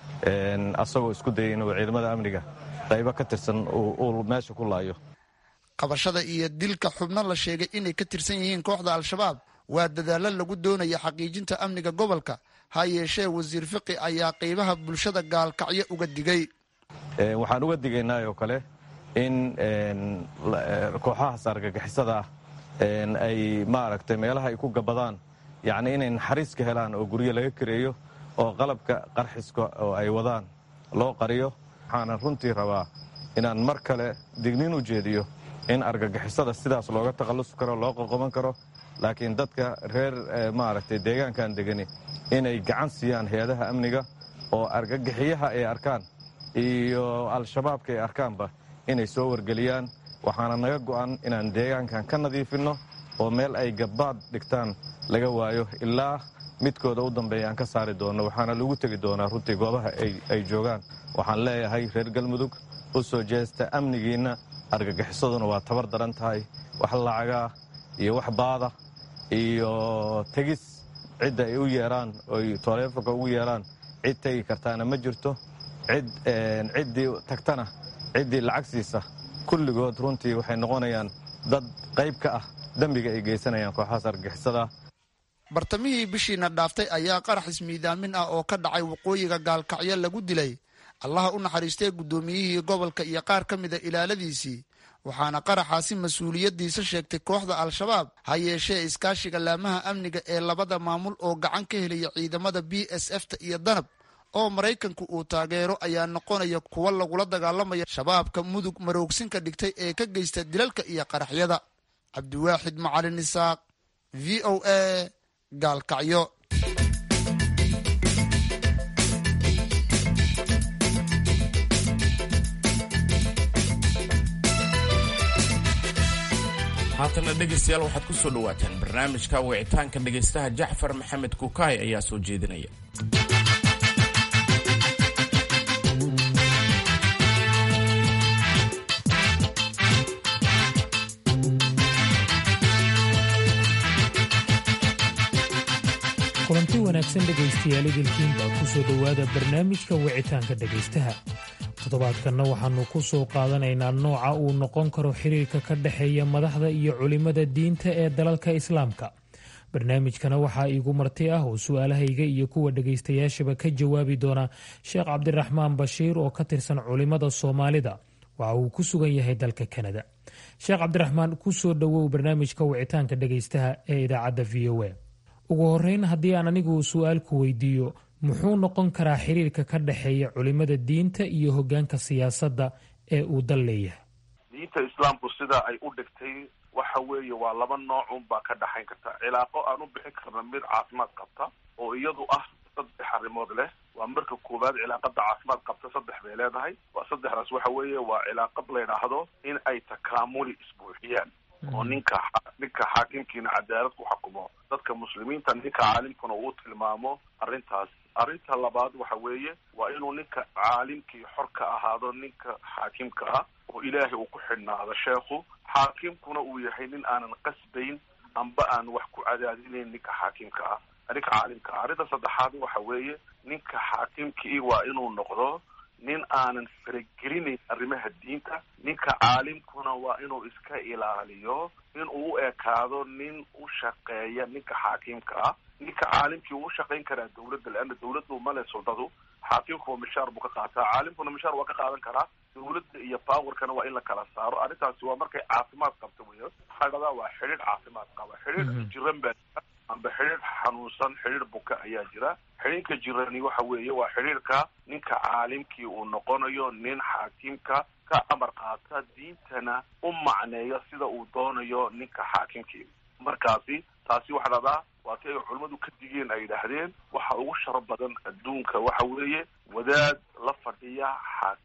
asagoo isku dayay inuu ciidamada amniga qaybo ka tirsan uu meesha ku laayo qabashada iyo dilka xubno la sheegay inay ka tirsan yihiin kooxda al-shabaab waa dadaallo lagu doonaya xaqiijinta amniga gobolka ha yeeshee wasiir fiqi ayaa qeybaha bulshada gaalkacyo uga digay waxaan uga digaynaa oo kale in kooxahaas argagixisada ah ay maaragtay meelaha ay ku gabadaan yacni inay naxariis ka helaan oo guryo laga kareeyo oo qalabka qarxiska oo ay wadaan loo qariyo waxaanan runtii rabaa inaan mar kale dignin u jeediyo in argagixisada sidaas looga takhallusi karo loo qoqoban karo laakiin dadka reer maaragtay deegaankan degani inay gacan siiyaan hay-adaha amniga oo argagixiyaha ay arkaan iyo al-shabaabka ay arkaanba inay soo wargeliyaan waxaana naga go'an inaan deegaankan ka nadiifinno oo meel ay gabbaad dhigtaan laga waayo ilaa midkooda u dambeeya aan ka saari doonno waxaana lagu tegi doonaa runtii goobaha ay joogaan waxaan leeyahay reer galmudug u soo jeesta amnigiinna argagixisaduna waa tabar daran tahay wax lacagaa iyo wax baada iyo tegis cidda ay u yeeraan oy taleefonka ugu yeeraan cid tegi kartaana ma jirto cid ciddii tagtana ciddii lacag siisa kulligood runtii waxay noqonayaan dad qayb ka ah dembiga ay geysanayaan kooxahaas argagixisada bartamihii bishiina dhaaftay ayaa qarax ismiidaamin ah oo ka dhacay waqooyiga gaalkacyo lagu dilay allaha u naxariistay guddoomiyihii gobolka iyo qaar ka mida ilaaladiisii waxaana qaraxaasi mas-uuliyaddiisa sheegtay kooxda al-shabaab ha yeeshee iskaashiga laamaha amniga ee labada maamul oo gacan ka helaya ciidamada b s f ta iyo danab oo maraykanku uu taageero ayaa noqonaya kuwa lagula dagaalamaya shabaabka mudug maroogsinka dhigtay ee ka geysta dilalka iyo qaraxyada cabdiwaaxid macalin isaaq v o a gaalkacyo haatana dhegaystayaal waxaad ku soo dhowaataan barnaamijka wicitaanka dhegaystaha jacfar maxamed kukaay ayaa soo jeedinaya kulanti wanaagsan dhegaystayaal idilkiinbaa ku soo dhowaada barnaamijka wicitaanka dhegaystaha toddobaadkanna waxaannu ku soo qaadanaynaa nooca uu noqon karo xiriirka ka dhexeeya madaxda iyo culimmada diinta ee dalalka islaamka barnaamijkana waxaa iigu marti ah oo su-aalahayga iyo kuwa dhegaystayaashaba ka jawaabi doona sheekh cabdiraxmaan bashiir oo ka tirsan culimmada soomaalida waxa uu ku sugan yahay dalka kanada sheekh cabdiraxmaan ku soo dhowow barnaamijka wicitaanka dhegaystaha ee idaacadda v o a ugu horeyn haddii aan anigu su-aal ku weydiiyo muxuu noqon karaa xiriirka ka dhexeeya culimada diinta iyo hoggaanka siyaasadda ee uu dal leeyahay diinta islaamku sida ay u dhigtay waxa weeye waa laba nooc unbaa ka dhexayn karta cilaaqo aan u bixin karna mid caafimaad qabta oo iyadu ah saddex arrimood leh waa marka koowaad cilaaqada caafimaad qabta saddex bay leedahay waa saddexdaas waxa weeye waa cilaaqad la yidhaahdo in ay takaamuli isbuuxiyaan oo ninka ninka xaakimkiina cadaalad ku xukumo dadka muslimiinta ninka caalimkuna uu tilmaamo arrintaas arrinta labaad waxa weeye waa inuu ninka caalimkii xor ka ahaado ninka xaakimka ah oo ilaahay uu ku xidhnaado sheekhu xaakimkuna uu yahay nin aanan qasbayn amba aan wax ku cadaadinayn ninka xaakimka ah ninka caalimka ah arrinta saddexaad waxa weeye ninka xaakimkii waa inuu noqdo nin aanan faragelinayn arrimaha diinta ninka caalimkuna waa inuu iska ilaaliyo inuu u ekaado nin u shaqeeya ninka xaakimka ah ninka caalimkii uu shaqayn karaa dawladda leanna dawladdu male suldadu xaakimkuwa mishaar buu ka qaataa caalimkuna mishaar waa ka qaadan karaa dawladda iyo powerkana waa in la kala saaro arrintaasi waa markay caafimaad qabta weyo xagadaa waa xidhiir caafimaad qaba xidhiir jiran baa amba xidhiir xanuunsan xidhiir buka ayaa jira xidhiirka jirani waxa weeye waa xidhiirka ninka caalimkii uu noqonayo nin xaakimka ka amar qaata diintana u macneeyo sida uu doonayo ninka xaakimkii markaasi taasi waxa dhahdaa waa ti ay culimmadu ka digeen ay yidhaahdeen waxa ugu sharo badan adduunka waxa weeye wadaad la fadhiya xaakim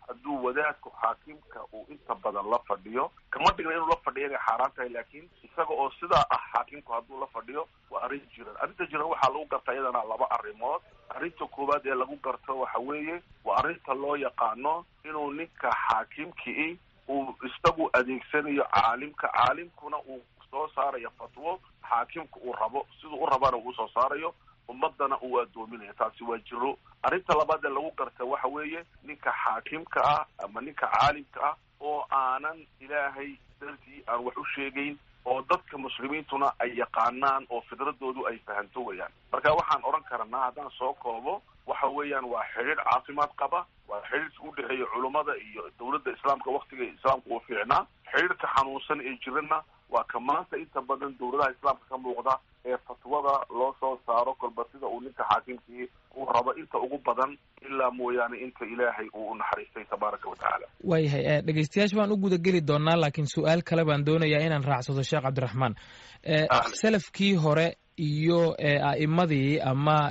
hadduu wadaadku xaakimka uu inta badan la fadhiyo kama dhigna inuu la fadhiyo inay xaaraan tahay laakiin isaga oo sidaa ah xaakimku hadduu la fadhiyo waa arrin jiran arrinta jiran waxaa lagu gartaa iyadana laba arrimood arrinta koowaad ee lagu garto waxa weeye waa arrinta loo yaqaano inuu ninka xaakimkii uu isagu adeegsanayo caalimka caalimkuna uu soo saarayo fatwo xaakimka uu rabo siduu u rabana uu soo saarayo ummadana uu addoominayo taasi waa jiro arrinta labaad ee lagu garta waxa weeye ninka xaakimka ah ama ninka caalimka ah oo aanan ilaahay dartii aan wax u sheegayn oo dadka muslimiintuna ay yaqaanaan oo fidradoodu ay fahanto weyaan marka waxaan odhan karanaa haddaan soo koobo waxa weeyaan waa xidhiidh caafimaad qaba waa xidhiidhka u dhexeeya culummada iyo dowladda islaamka waktiga islaamka uu fiicnaa xidhiidhka xanuunsan ee jirana waa ka maanta inta badan dowladaha islaamka ka muuqda ee fatwada loo soo saaro kolba sida uu ninka xaakimkii uu rabo inta ugu badan ilaa mooyaane inta ilaahay uu u naxariistay tabaaraka wa tacaala waayahay dhegeystayaasha baan u guda geli doonaa laakiin su-aal kale baan doonayaa inaan raacsado sheekh cabdiraxmaan salafkii hore iyo a'imadii ama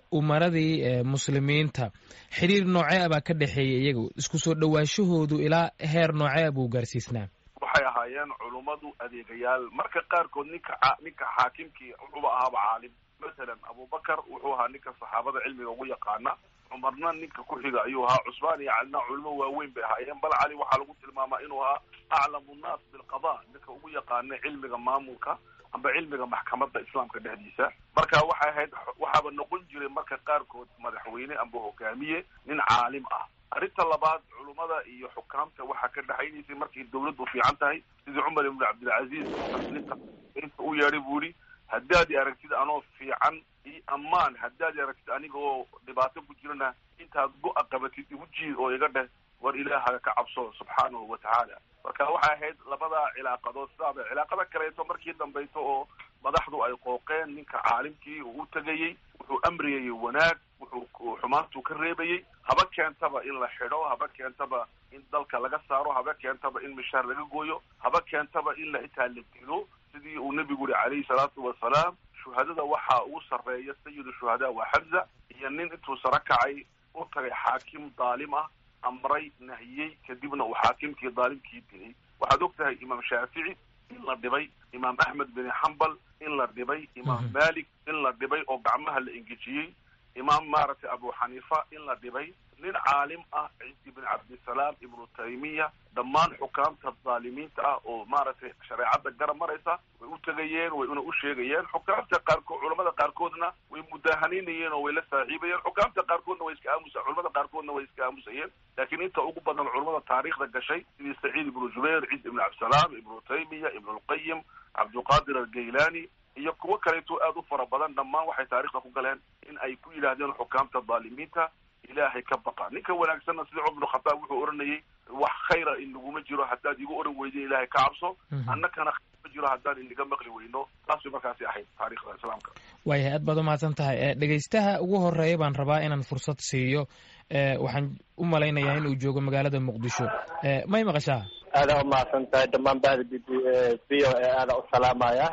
umaradii muslimiinta xiriir noocee a baa ka dhexeeya iyagu isku soo dhowaashahoodu ilaa heer noocee a buu gaarsiisnaa waxay ahaayeen culummadu adeegayaal marka qaarkood ninka ninka xaakimkii wuxuuba ahaaba caalim masalan abubakar wuxuu ahaa ninka saxaabada cilmiga ugu yaqaana cumarna ninka ku xiga ayuu ahaa cusmaan iyo calina culimo waaweyn bay ahaayeen bal cali waxaa lagu tilmaamaa inuu ahaa aclamu nnaas bilqada ninka ugu yaqaana cilmiga maamulka amba cilmiga maxkamadda islaamka dhexdiisa marka waxay ahayd waxaaba noqon jiray marka qaarkood madaxweyne amba hogaamiye nin caalim ah arrinta labaad culummada iyo xukaamta waxaa ka dhexaynaysay markay dawladdu fiican tahay sidii cumar ibnu cabdilcaziiz ninka inta u yeedhay buu yihi haddaad i aragtid anoo fiican io ammaan haddaad i aragtid aniga oo dhibaato ku jirana intaad go-a qabatid igu jiid oo iga dheh war ilaahaga ka cabso subxaanahu wa tacaala marka waxay ahayd labadaa cilaaqadood sidaaba cilaaqada kaleeto markii dambayso oo madaxdu ay qooqeen ninka caalimkii uu u tegayey wuxuu amriyayey wanaag wuxuu xumaantuu ka reebayey haba keentaba in la xidho haba keentaba in dalka laga saaro haba keentaba in mishaar laga gooyo haba keentaba in la itaa la dilo sidii uu nebigu yihi calayhi salaatu wasalaam shuhadada waxaa ugu sarreeya sayidu shuhadaa waa xamza iyo nin intuu saro kacay u tagay xaakim daalim ah amray nahiyey kadibna uu xaakimkii daalimkii dilay waxaad og tahay imaam shaafici in la dhibay imaam axmed bin xambal in la dhibay imaam malik in la dhibay oo gacmaha la engejiyey imaam maaragtay abu xaniifa in la dhibay nin caalim ah ciisi bin cabdisalaam ibnu taymiya dhammaan xukaamta daalimiinta ah oo maaragtay shareecadda garab maraysa way u tegayeen way una u sheegayeen xukaamta qaarkood culamada qaarkoodna way mudaahanaynayen oo way la saaxiibayeen xukaamta qaarkoodna way iska aamusa culamada qaarkoodna way iska aamusayeen laakiin inta ugu badan culamada taariikhda gashay sidii saciid ibnu jubayr ciis ibnu cabdisalaam ibnu taymiya ibnu lqayim cabdulqaadir algaylani iyo kuwo kaleeto aada u fara badan dhammaan waxay taarikhda ku galeen in ay ku yidhaahdeen xukaamta daalimiinta ilaahay ka baqa ninka wanaagsanna sida cumar bnu khataab wuxuu odhanayay wax khayra in laguma jiro haddaad igu odhan weydin ilaahay ka cabso annakana khayr ma jiro haddaan inaga maqli weyno taas bay markaasi ahayd taarikhda islaamka waayahay aad baad umahadsan tahay dhegeystaha ugu horeeya baan rabaa inaan fursad siiyo waxaan u malaynayaa in uu joogo magaalada muqdisho may maqashaa aadaa umahadsan tahay dhammaan bahda b v o e aadaa u salaamaya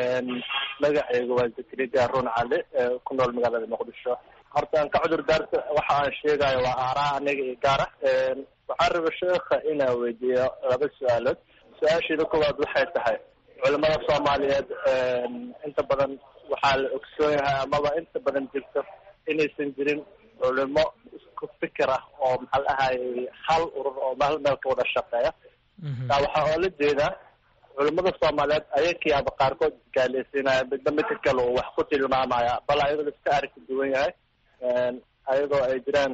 magacayga waa zakariya haruun cali ku nool magaalada muqdisho horta aan ka cudur daarta waxa aan sheegayo waa aaraa aniga iyo gaara waxaan raba sheekha inaan weydiiyo laba su-aalood su-aasheeda koowaad waxay tahay culimada soomaaliyeed inta badan waxaa la ogsoon yahay amaba inta badan jirto inaysan jirin culimo isku fikir ah oo maxaa la ahayy hal urur oo hal meel ka wada shaqeeya taa waxaa oola jeedaa culimada soomaaliyeed ayakiyaaba qaarkood isgaaleysiinaya midba midka kale uu wax ku tilmaamaya bal ayadoo la iska arki duwan yahay ayadoo ay jiraan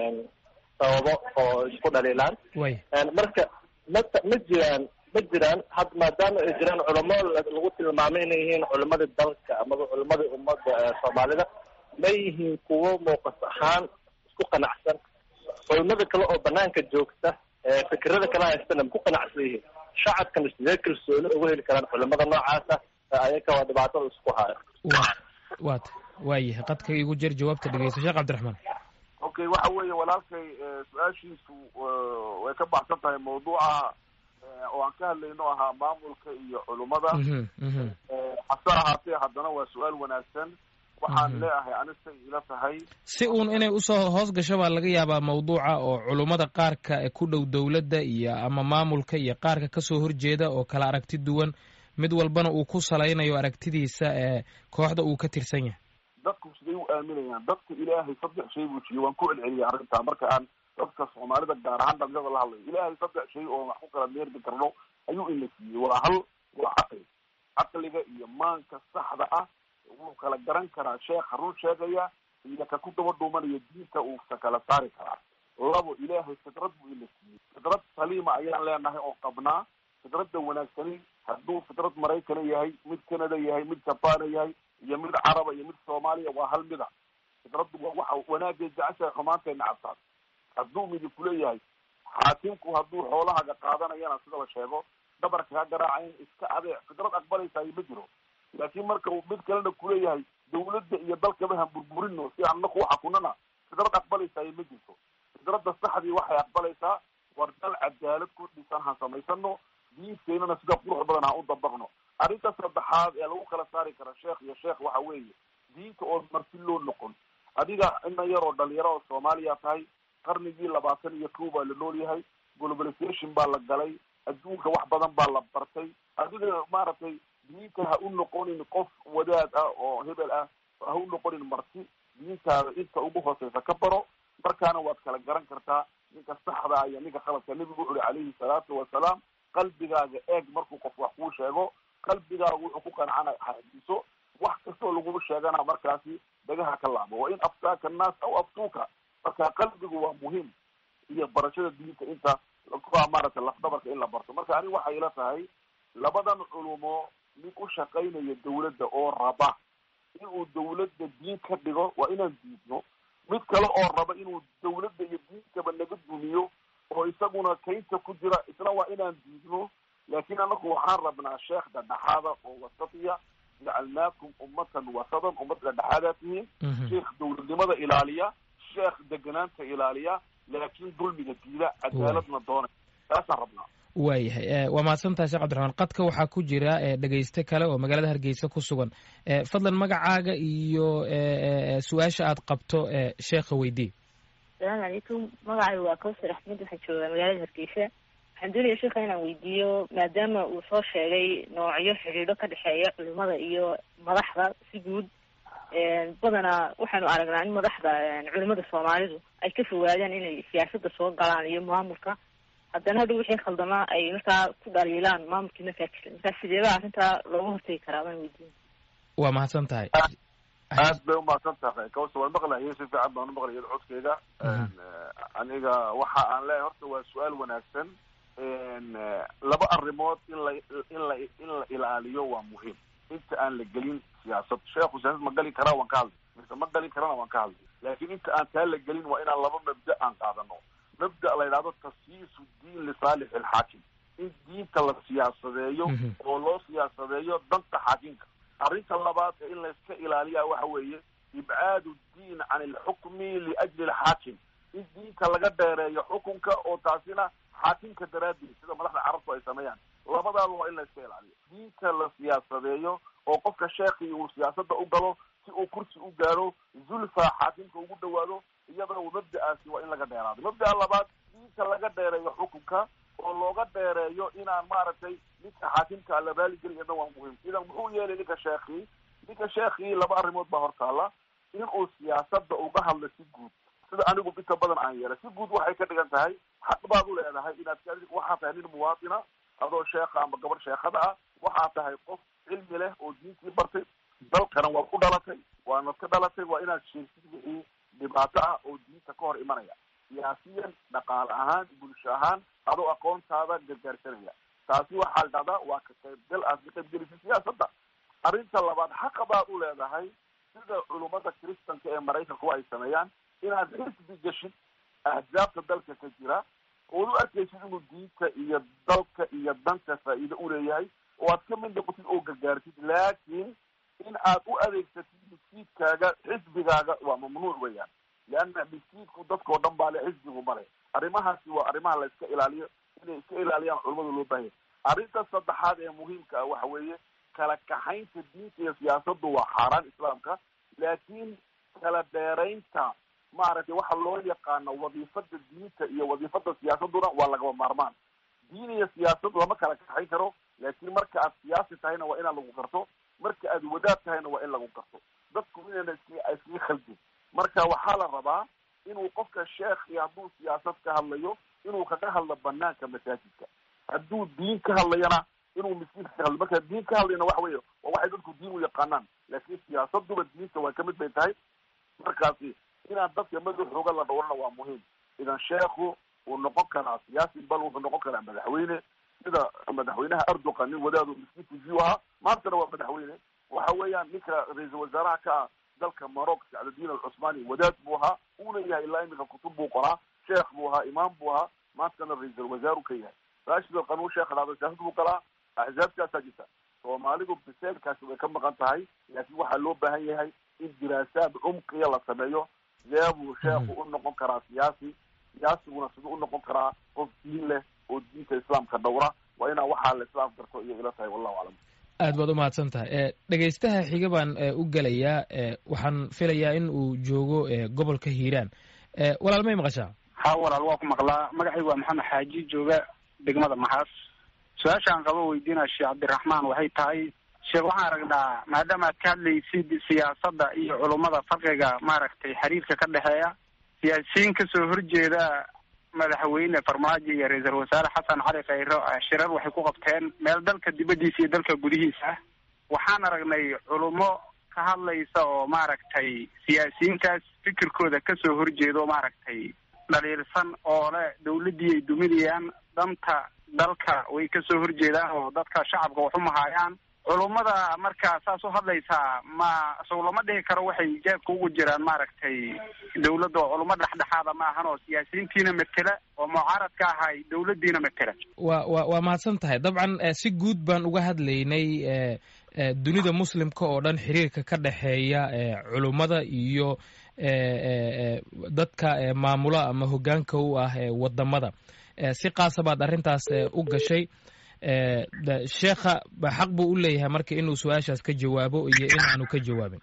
sababo oo isku dhaliilaan marka ma ma jiraan ma jiraan had maadaama ay jiraan culamo lagu tilmaamay inay yihiin culimadii dalka amaba culimadii ummadda soomaalida ma yihiin kuwo muuqas ahaan isku qanacsan culimada kale oo banaanka joogta fikirada kala haystana ma ku qanacsan yihiin shacabkana sidee kalsooni uga heli karaan culimada noocaasa ayaka waa dhibaatada isku hayo wat waayahay qadka igu jer jawaabta dhegeysta sheekh cabdiraxmaan okay waxa weeye walaalkay su-aashiisu way ka baxsan tahay mawduuca oo aan ka hadlayno ahaa maamulka iyo culummada hase ahaatee haddana waa su-aal wanaagsan waxaan leeyahay anistay ila tahay si uun inay usoo hoos gasho baa laga yaabaa mawduuca oo culummada qaarka ee ku dhow dowladda iyo ama maamulka iyo qaarka kasoo horjeeda oo kala aragti duwan mid walbana uu ku salaynayo aragtidiisa ee kooxda uu ka tirsan yahay dadku siday u aaminayaan dadka ilaahay saddex shay buu jiiyey waan ku celceliyay arrintaa marka aan dadka soomaalida gaar ahaan dhalinyada la hadlayo ilaahay saddex shay oo wax ku kala meerdi karno ayuu ina siiyey waa hal waa caqli caqliga iyo maanka saxda ah wuu kala garan karaa sheekha run sheegaya iyo ka ku daba dhuumanayo diinta uusa kala saari karaa labo ilaahay fidrad buu ina siiyey fidrad saliima ayaan leenahay oo qabnaa fidradda wanaagsani hadduu fidrad maraykana yahay mid canada yahay mid jabana yahay iyo mid caraba iyo mid soomaaliya waa hal mida fidraddu waa waxa wanaagay jeceshahay xumaantay nacabtaas hadduu midib kuleeyahay xaakimku hadduu xoolahaga qaadanayana sida la sheego dhabarka ka garaacayn iska adeec fidrad aqbalaysayo ma jiro laakiin marka uu mid kalena kuleeyahay dawladda iyo dalkaba han burburino si aan naku xakunana fidrad aqbalaysayo ma jirto fidradda saxdii waxay aqbalaysaa war dal cadaalad ku dhisan han samaysano diinteynana sida qurux badan ha u dabaqno arrinta saddexaad ee lagu kala saari kara sheekh iyo sheekh waxa weeye diinta oo marti loo noqon adiga ina yaroo dhalinyaro oo soomaaliya tahay qarnigii labaatan iyo kow baa la nool yahay globalization baa la galay adduunka wax badan baa la bartay adiga maaragtay diinta ha u noqonin qof wadaad ah oo hebel ah ha u noqonin marti diintaada inta ugu hooseysa ka baro markaana waad kala garan kartaa ninka saxda iyo ninka khaladka nebigu wuxu uri calayhi salaatu wasalaam qalbigaaga eeg markuu qof wax kuu sheego qalbigaaga wuxuu ku qancana hadiso wax kastoo lagu sheegana markaasi dhagaha ka laabo wa in aftaaka annaas aw aftuuka marka qalbigu waa muhiim iyo barashada diinta inta maaragtay lafdabarka in la barto marka ani waxay ila tahay labadan culumo mid u shaqaynaya dawladda oo raba inuu dawladda diin ka dhigo waa inaan diidno mid kale oo raba inuu dawladda iyo diinkaba naga dumiyo oo isaguna kaynta ku jira isna waa inaan diidno laakiin anaku waxaan rabnaa sheekh dhadhexaada oo wasatiya jacalnaakum ummatan wasadan ummad dhadhexaadaa tihiin sheekh dawladnimada ilaaliya sheekh deganaanta ilaaliya laakiin dulmiga diida cadaaladna doonay taasaan rabnaa waayahay waa mahadsantahay sheekh cabdiraxmaan qadka waxaa ku jira dhegeyste kale oo magaalada hargeysa ku sugan fadlan magacaaga iyo su-aasha aad qabto sheekha weydii asalaamu calaykum magacaygu waa kawsar axmed waxaan joogaa magaalada hargeysa waxaan doonaya sheekha inaan weydiiyo maadaama uu soo sheegay noocyo xidhiidho ka dhexeeya culimada iyo madaxda si guud badanaa waxaanu aragnaa in madaxda culimada soomaalidu ay ka fogaadaan inay siyaasadda soo galaan iyo maamulka haddana hadhow wixii khaldamaa ay markaa ku dhaliilaan maamulkii markaa jira markaa sideebaa arrintaa looga hortegi karaa baan weydiin waa mahadsan tahay aad bay umahadsan tahay kawsa waan maqlayo si fiican baan umaqlaya codkeyga aniga waxa aan leeyahay horta waa su-aal wanaagsan laba arrimood in la in la in la ilaaliyo waa muhiim inta aan la gelin siyaasad sheekhu siyaasad ma gali karaa waan ka hadlay mise ma gali karana waan ka hadlay laakiin inta aan taa la gelin waa inaan laba mabda aan qaadano mabda la yidhahdo tasyiisu diin lisaalix alxaakim in diinta la siyaasadeeyo oo loo siyaasadeeyo danta xaakimka arrinta labaad ee in layska ilaaliya waxa weeye ibcaadu diin can alxukmi liajli alxaakim in diinta laga dheereeyo xukunka oo taasina xaakimka daraaddeed sida madaxda carabtu ay sameeyaan labadaaba waa in layska ilaaliyo diinta la siyaasadeeyo oo qofka sheekii uu siyaasadda u galo si uu kursi u gaaro zulfa xaakimka ugu dhawaado iyadana mabda'aasi waa in laga dheeraado mabda'a labaad diinta laga dheereeyo xukunka oo looga dheereeyo inaan maaragtay ninka xaakimka la raaligeli iyadna waa muhiim idan muxuu yeelay ninka sheekii ninka sheekii laba arrimood baa hortaala inuu siyaasadda uga hadlo si guud sida anigu inta badan aan yeelay si guud waxay ka dhigan tahay xaq baad u leedahay inaad waxaa tahay nin muwaatina adoo sheekha ama gabar sheekhada ah waxaa tahay qof cilmi leh oo diintii bartay dalkana waa ku dhalatay waanad ka dhalatay waa inaad sheegtid wixii dhibaato ah oo diinta ka hor imanaya siyaasiyan dhaqaale ahaan bulsho ahaan adoo aqoontaada gargaarsanaya taasi waxaa la dhahdaa waa ka qaybgal aad ka qaybgelisay siyaasadda arrinta labaad xaqa baad u leedahay sida culummada kristanka ee maraykanku ay sameeyaan inaad xisbi geshid ahzaabta dalka ka jira ood u arkaysid inuu diinta iyo dalka iyo danta faa'iido uleeyahay oo aad ka mid noqotid oo gargaartid laakiin in aad u adeegsatid miskiidkaaga xisbigaaga waa mamnuuc weeyaan leanna miskiidku dadkao dhan baa le xisbigu male arrimahaasi waa arrimaha la iska ilaaliyo inay iska ilaaliyaan culamada loo baahaya arrinta saddexaad ee muhiimka ah waxa weeye kala kaxaynta diinta iyo siyaasaddu waa xaaraan islaamka laakiin kala dheeraynta maaragtay waxa loo yaqaano wadiifada diinta iyo wadiifada siyaasaduna waa lagaba maarmaan diin iyo siyaasad lama kala kaxayn karo laakiin marka aad siyaasi tahayna waa inaa lagu garto marka aad wadaad tahayna waa in lagu garto dadku inayna is iskaga khaldin marka waxaa la rabaa inuu qofka sheekhi hadduu siyaasad ka hadlayo inuu kaga hadlo banaanka masaajidka hadduu diin ka hadlayana inuu miskiinka ka hadlo marka diin ka hadlayana waxa weeye waa waxay dadku diin u yaqaanaan laakiin siyaasaduba diinta waa kamid bay tahay markaasi inaan dadka madaxooga la dhowrana waa muhiim idan sheekhu uu noqon karaa siyaasi bal wuxuu noqon karaa madaxweyne sida madaxweynaha erdogan nin wadaadu miskiinkiisii u ahaa maantana waa madaxweyne waxa weeyaan ninka ra-iisul wasaaraha ka ah dalka maroc sacdadiin alcusmaani wadaad buu ahaa uuna yahay ilaa iminka kutub buu qoraa sheekh buu ahaa imaam buu ahaa maantana ra-iisul wasaaru ka yahay rashid alqanuun sheekh dhahdo siyaasad buu galaa axzaabkaasaa jirta soomaalidu biseelkaasi way ka maqan tahay laakiin waxaa loo baahan yahay in diraasaad cumqiya la sameeyo sidee buu sheekhu u noqon karaa siyaasi siyaasiguna siduu u noqon karaa qof diin leh oo diinta islaamka dhowra waa inaa waxaa la islaam garto iyo ila tahay wallahu aclam aad baad umahadsan tahay dhegaystaha xiga baan u gelayaa waxaan filayaa in uu joogo gobolka hiiraan walaal may maqashaa ha walaal waa ku maqlaa magacaygu waa maxamed xaaji jooga degmada maxaas su-aashaan qabo weydiinaa sheekh cabdiraxmaan waxay tahay sheekh waxaan aragnaa maadaama aad ka hadlaysid siyaasadda iyo culummada farqiga maaragtay xiriirka ka dhexeeya siyaasiyiin kasoo horjeeda madaxweyne farmaajo iyo ra-iisul wasaare xasan cali khayro shirar waxay ku qabteen meel dalka dibaddiisa iyo dalka gudihiisa ah waxaan aragnay culummo ka hadlaysa oo maaragtay siyaasiyiintaas fikirkooda kasoo horjeeda oo maaragtay dhaliilsan oo le dawladdii ay duminayaan danta dalka way kasoo horjeedaan oo dadka shacabka wax umahaayaan culummada markaa saas u hadlaysaa ma sow lama dhihi karo waxay jeebka ugu jiraan maaragtay dawladda oo culummo dhexdhexaada ma ahan oo siyaasiyiintiina matela oo mucaaradka ahay dawladdiina matela wa wa waa mahadsan tahay dabcan si guud baan uga hadlaynay dunida muslimka oo dhan xiriirka ka dhexeeya culummada iyo dadka maamula ama hoggaanka u ah wadamada si qaasa baad arrintaas u gashay sheekha xaq buu u leeyahay marka inuu su-aashaas ka jawaabo iyo in aanu ka jawaabin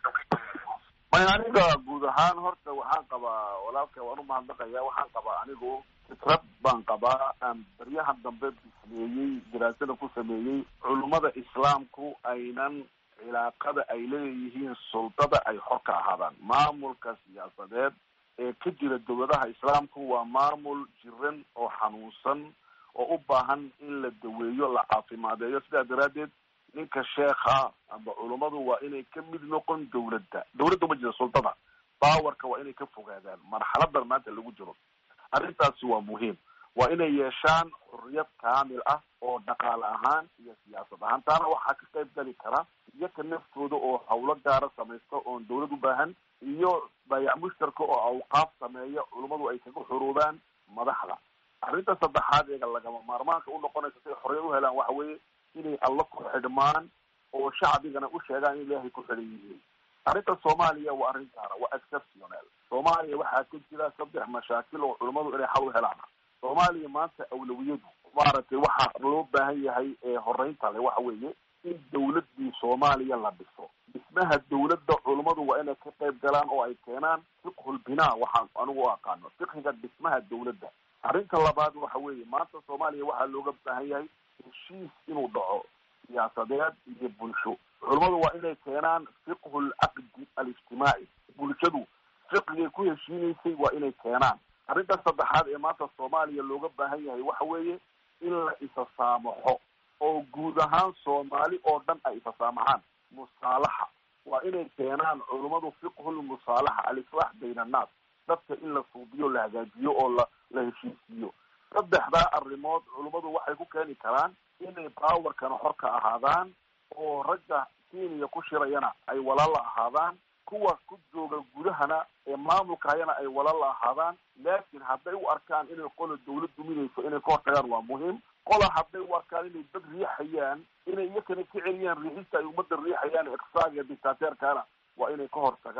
may aniga guud ahaan horta waxaan qabaa walaalka waan umahadnaqaya waxaan qabaa anigu fikrad baan qabaa aan baryahan dambe sameeyey daraasada ku sameeyey culummada islaamku aynan cilaaqada ay leeyihiin suldada ay xor ka ahaadaan maamulka siyaasadeed ee ka jira dowladaha islaamku waa maamul jiran oo xanuunsan oo u baahan in la daweeyo la caafimaadeeyo sidaa daraaddeed ninka sheekha amba culummadu waa inay ka mid noqon dawladda dawladda ma jira sultada bawarka waa inay ka fogaadaan marxaladan maanta lagu jiro arrintaasi waa muhiim waa inay yeeshaan xurriyad kaamil ah oo dhaqaale ahaan iyo siyaasad ahaan taana waxaa ka qayb gali kara iyaka naftooda oo hawlo gaara samaysta oon dawlad u baahan iyo baayac mushtarka oo awqaaf sameeya culummadu ay kaga xuruubaan madaxda arrinta saddexaad eega lagama maarmaanka u noqonaysa si ay xorriyad u helaan waxa weeye inay alla ku xidhmaan oo shacbigana u sheegaan in ilaahay ku xidhan yihiin arrinta soomaaliya waa arrin gaara waa exceptional soomaaliya waxaa ka jira saddex mashaakil oo culummadu inay xal u helaan soomaaliya maanta awlawiyadu maaragtay waxaa loo baahan yahay ee horeynta le waxa weeye in dawladdii soomaaliya la dhiso dhismaha dawladda culummadu waa inay ka qayb galaan oo ay keenaan fiqhul binaa waxaan anigu u aqaano fiqhiga dhismaha dawladda arrinta labaad waxa weeye maanta soomaaliya waxaa looga baahan yahay heshiis inuu dhaco siyaasadeed iyo bulsho culummadu waa inay keenaan fiqhu lcaqdi alijtimaaci bulshadu fiqigay ku heshiinaysay waa inay keenaan arrinta saddexaad ee maanta soomaaliya looga baahan yahay waxa weeye in la isa saamaxo oo guud ahaan soomaali oo dhan ay isa saamaxaan musaalaxa waa inay keenaan culummadu fiqhulmusaalaxa alislaax bayna annaas dadka in la suubiyo la hagaajiyo oo la la heshiisiiyo saddexdaa arrimood culummadu waxay ku keeni karaan inay baawarkana xor ka ahaadaan oo ragga keniya ku shirayana ay walaala ahaadaan kuwa ku jooga gudahana ee maamulka hayana ay walaala ahaadaan laakiin hadday u arkaan inay qola dawlad duminayso inay ka hortagaan waa muhiim qola hadday u arkaan inay dad riixayaan inay iyakana ka celiyaan riixista ay ummadda riixayaan iqsaaga dictateerkana waa inay ka hortagaan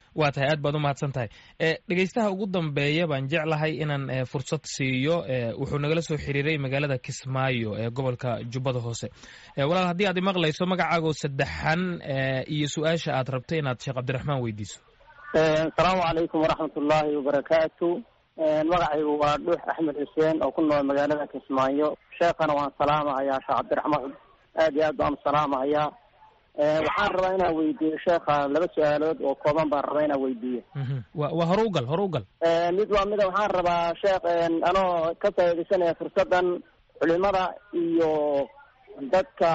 waa tahay aad baad u mahadsan tahay dhegeystaha ugu dambeeya baan jeclahay inaan fursad siiyo wuxuu nagala soo xiriiray magaalada kismaayo ee gobolka jubbada hoose walaal haddii aad imaqlayso magacaago saddexan iyo su-aasha aad rabto inaad sheekh cabdiraxmaan weydiiso asalaamu calaykum waraxmat ullaahi wabarakaatu magacaygu waa dhuux axmed xuseen oo ku nool magaalada kismaayo sheekhana waan salaamahayaa sheekh cabdiraxmaan aad iyo aad baan salaamahayaa waxaan rabaa inaan weydiiyo sheekha laba su-aalood oo kooban baan rabaa inaan weydiiyo wa waa hore ugal hore ugal mid waa mida waxaan rabaa sheekh anoo ka faaidaysanaya fursadan culimada iyo dadka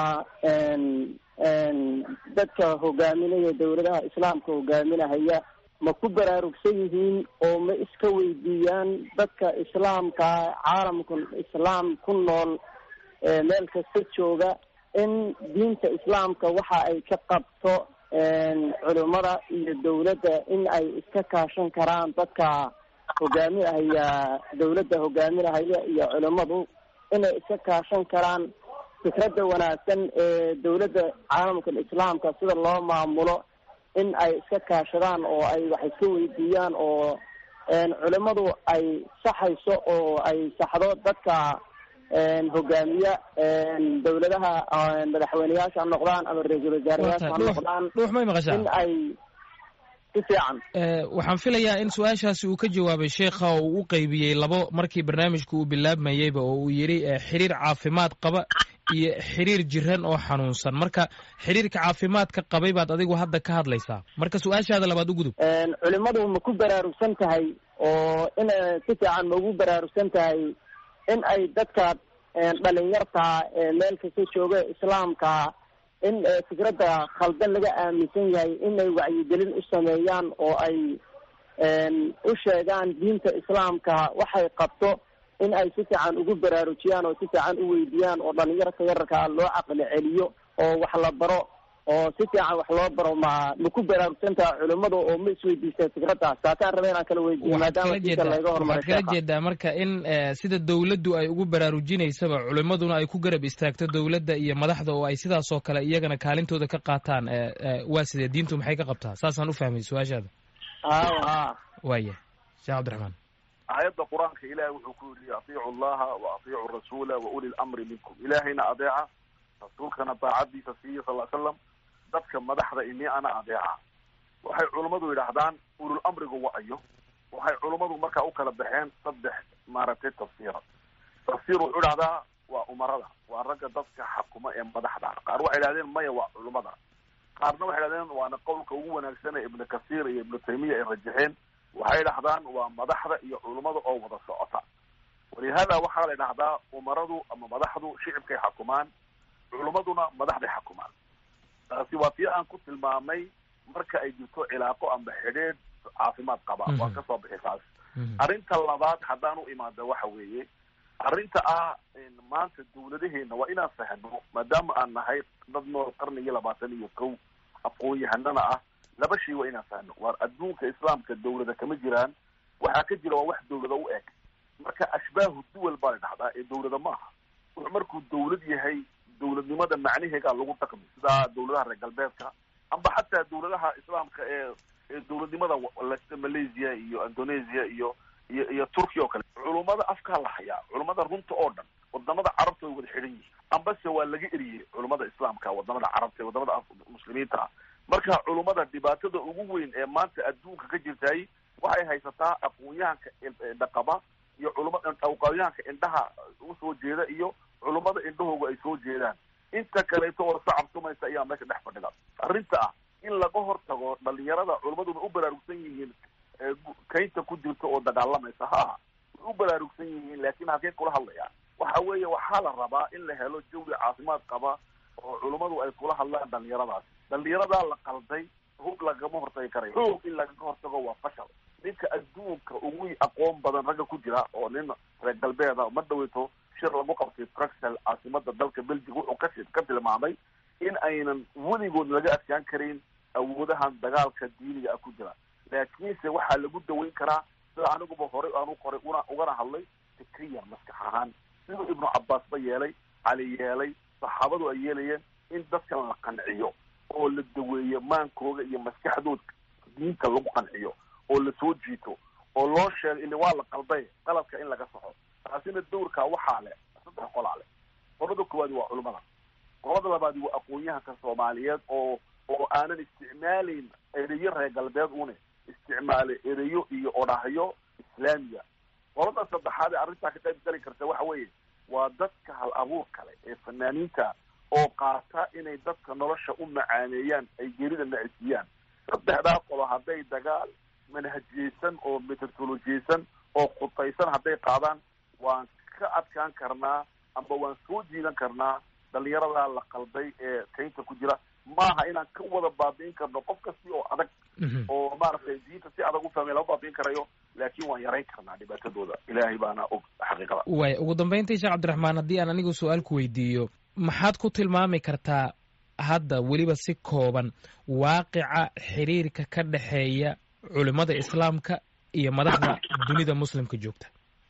dadka hogaaminaya dawladaha islaamka hogaaminahaya ma ku baraarugsan yihiin oo ma iska weydiiyaan dadka islaamka caalamka islaam ku nool meel kasta jooga in diinta islaamka waxa ay ka qabto culimada iyo dawladda in ay iska kaashan karaan dadka hogaaminahaya dawladda hogaaminahaya iyo culimadu inay iska kaashan karaan fikradda wanaagsan ee dawladda caalamka islaamka sida loo maamulo in ay iska kaashadaan oo ay wax iska weydiiyaan oo culimadu ay saxayso oo ay saxdo dadka hogaamiya dawladaha madaxweyneyaasha ha noqdaan ama ra-iisul wasaarayaasha ha noqdaan dhuux may maqashaa in ay si fiican waxaan filayaa in su-aashaasi uu ka jawaabay sheekha oo uu u qeybiyey labo markii barnaamijku uu bilaabmayeyba oo uu yidhi xiriir caafimaad qaba iyo xiriir jiran oo xanuunsan marka xiriirka caafimaadka qabay baad adigu hadda ka hadlaysaa marka su-aashaada labaad u gudub culimadu ma ku baraarugsan tahay oo in si fiican ma ugu baraarugsan tahay in ay dadka dhalinyarta meel kasta jooga islaamka in fikradda khaldan laga aaminsan yahay inay wacyigelin u sameeyaan oo ay u sheegaan diinta islaamka waxay qabto in ay si fiican ugu baraarujiyaan oo si fiican u weydiiyaan oo dhalinyarta yararkaa loo caqli celiyo oo wax la baro oo si fiican wax loo baro ma ma ku baraarugsantaha culimadu oo ma isweydiisteen fikraddaas taasaan raba inaan kala weydiiyo maadaama diinta laga hormaray waxaad kala jeedaa marka in sida dawladdu ay ugu baraarujinaysaba culimaduna ay ku garab istaagto dawladda iyo madaxda oo ay sidaasoo kale iyagana kaalintooda ka qaataan waa sidee diintu maxay ka qabtaa saasaan u fahmay su-aashaada haw ha waaya sheekh cabdiraxmaan aayadda qur-aanka ilaahay wuxuu ku yidhi atiicu allaha wa atiicu rasuula wa uli lamri minkum ilaahayna adeeca rasuulkana daacadiisa siiya sal l slam dadka madaxda ini ana adeeca waxay culummadu yidhaahdaan ulul amrigu wa-ayo waxay culummadu markaa u kala baxeen saddex maaragtay tafsiira tafsiir wuxuu idhahdaa waa umarada waa ragga dadka xakuma ee madaxda qaar waxay idhahdeen maya waa culummada qaarna waxay idhahdeen waana qowlka ugu wanaagsan ee ibnu kasiir iyo ibnu taymiya ay rajaxeen waxay idhahdaan waa madaxda iyo culummada oo wada socota walihada waxaa la idhahdaa umaradu ama madaxdu shicibkay xakumaan culummaduna madaxday xakumaan taasi waa tii aan ku tilmaamay marka ay jirto cilaaqo amba xidhiidh caafimaad qaba waa kasoo bixi taas arrinta labaad haddaan u imaada waxa weeye arrinta ah maanta dawladaheena waa inaan fahno maadaama aan nahay dad nool qarnigii labaatan iyo kow aqoon-yahanana ah laba shay waa inaan fahno waar adduunka islaamka dawlada kama jiraan waxaa ka jira waa wax dawlada u eg marka ashbaahu duwal baa la dhahdaa ee dawlada maaha wuxuu markuu dawlad yahay dawladnimada macnaheegaa lagu dhaqmi sida dawladaha reer galbeedka amba xataa dawladaha islaamka ee ee dawladnimada malaysia iyo indonesia iyo iyo iyo turkiya oo kale culummada afkaa la hayaa culummada runta oo dhan wadamada carabta way wada xidhan yihiin ambase waa laga eriyey culummada islaamka wadamada carabta ee wadamada muslimiinta ah marka culummada dhibaatada ugu weyn ee maanta adduunka ka jirtay waxay haysataa aqoon-yahanka dhaqaba iyo culuma aqoon-yahanka indhaha usoo jeeda iyo culummada indhahooga ay soo jeedaan inta kaleeto oo sacab tumaysa ayaa meesha dhex fadhida arrinta ah in laga hortago dhalinyarada culummaduna u baraarugsan yihiin kaynta ku jirta oo dagaalamaysa ha aha way u baraarugsan yihiin laakiin halkeen kula hadlayaan waxa weeye waxaa la rabaa in la helo jawi caafimaad qaba oo culummadu ay kula hadlaan dhalinyaradaas dhalinyaradaa la qalday hub lagama hortagi karayo xoog in lagaga hortago waa fashal ninka adduunka ugu aqoon badan ragga ku jira oo nin reer galbeeda ma dhaweyto shir lagu qabtay bruxel caasimada dalka belgiga wuxuu ka ka tilmaamay in aynan weligood laga adkaan karin awoodahan dagaalka diiniga ah ku jira laakiinse waxaa lagu daweyn karaa sida aniguba horey aanu qoray una ugana hadlay fikriyan maskax ahaan siduu ibnu cabaas ba yeelay cali yeelay saxaabadu ay yeelayeen in dadkan la qanciyo oo la daweeyo maankooga iyo maskaxdooda diinta lagu qanciyo oo lasoo jiito oo loo sheego ili waa la qalday qaladka in laga saxo taasina dawrkaa waxaa leh saddex qolaa leh qolada koowaadi waa culimada qolada labaadi waa aqoon-yahanka soomaaliyeed oo oo aanan isticmaalayn ereyo reer galbeed une isticmaalay ereyo iyo odhahyo islaamiya qolada saddexaad ee arrintaa ka qayb gali karta waxa weeye waa dadka hal abuur kale ee fanaaniinta oo qaata inay dadka nolosha u macaaneeyaan ay gerida nacisiiyaan saddexdaa qolo hadday dagaal manhajiyeysan oo metodolojiyeysan oo khutaysan hadday qaadaan waan ka adkaan karnaa amba waan soo jiidan karnaa dhalinyaradaa la qalday ee kaynta ku jira maaha inaan ka wada baabi'in karno qof kasti oo adag oo maaragtay diinta si adag u fahmay lama baabi'in karayo laakiin waan yarayn karnaa dhibaatadooda ilaahay baana og xaqiiqada waay ugu dambeyntii sheekh cabdiraxmaan haddii aan anigu su-aal ku weydiiyo maxaad ku tilmaami kartaa hadda weliba si kooban waaqica xiriirka ka dhexeeya culimada islaamka iyo madaxda dunida muslimka joogta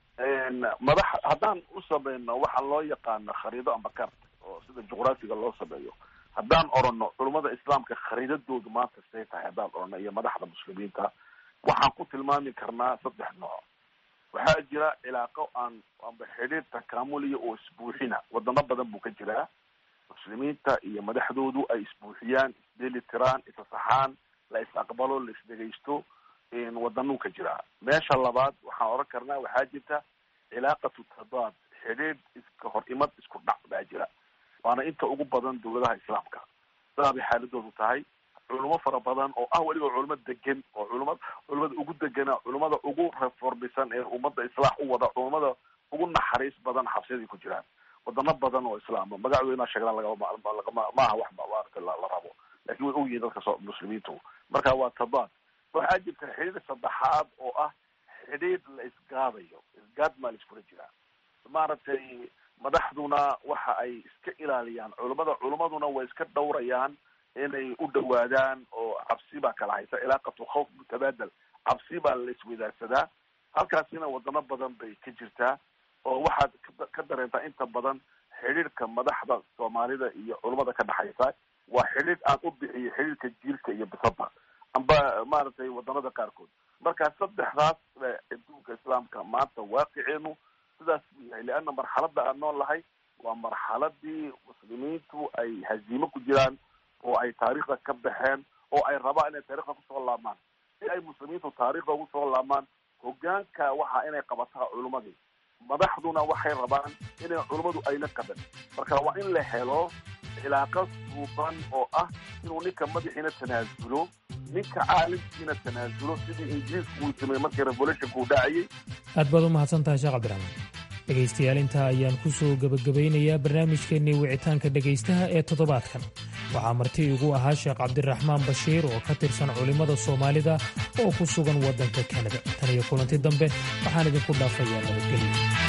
madax haddaan u samayno waxa loo yaqaano khariido amba karta oo sida juqraafiga loo sameeyo haddaan orano culimada islaamka khariidadoodu maanta say tahay haddaan orano iyo madaxda muslimiinta waxaan ku tilmaami karnaa saddex nooc waxaa jira cilaaqo aan amba xidhiir takaamuliya oo isbuuxina wadano badan buu ka jiraa muslimiinta iyo madaxdoodu ay isbuuxiyaan isdeli tiraan isasaxaan la is aqbalo la isdhegaysto wadanuu ka jiraa meesha labaad waxaan oran karnaa waxaa jirta cilaaqatu tadaad xidhiidh iska hor imad isku dhac baa jira waana inta ugu badan dawladaha islaamka sidaa bay xaaladoodu tahay culimo fara badan oo ah weliba culimo degan oo culima culimada ugu degana culimada ugu reformisan ee ummadda islaax u wada culimada ugu naxariis badan xabsiyaday ku jiraan wadano badan oo islaama magacdooda inaa sheegnaa lagama lagama maaha wax maarata la rabo lakin way ogyihiin dadka so muslimiintu marka waa tadaad waxaa jirta xidhiir saddexaad oo ah xidhiir la isgaadayo isgaad maa la iskula jiraa maaragtay madaxduna waxa ay iska ilaaliyaan culimada culimaduna way iska dhowrayaan inay u dhawaadaan oo cabsi baa kala haysa cilaaqatu khawf mutabaadal cabsi baa la iswadaagsadaa halkaasina wadano badan bay ka jirtaa oo waxaad ka dareentaa inta badan xidhiirka madaxda soomaalida iyo culimada ka dhexaysa waa xidhiir aan u bixiyo xidhiirka jiilka iyo bisada amba maaragtay wadanada qaarkood marka saddexdaas adduunka islaamka maanta waaqiceenu sidaas buu yahay leanna marxalada aan nool lahay waa marxaladii muslimiintu ay haziimo ku jiraan oo ay taariikhda ka baxeen oo ay rabaan inay taarikhda kusoo laabmaan si ay muslimiintu taarikhda ugu soo laabmaan hogaanka waxa inay qabataa culimadii madaxduna waxay rabaan inay culimmadu ayna qaban marka waa in la helo cilaaqo suuban oo ah inuu ninka madaxiina tanaasulo ninka caalimkiina tanaasulo sidii ingiriisku uu sameeyey markii revolutionka uu dhacayay aad baad u mahadsan tahay sheekh cabdiraxmaan dhegaystayaal intaa ayaan ku soo gebagabaynayaa barnaamijkeennii wicitaanka dhegaystaha ee toddobaadkan waxaa marti igu ahaa sheekh cabdiraxmaan bashiir oo ka tirsan culimmada soomaalida oo ku sugan waddanka kanada tan iyo kulanti dambe waxaan idinku dhaafayaa nabadgelyo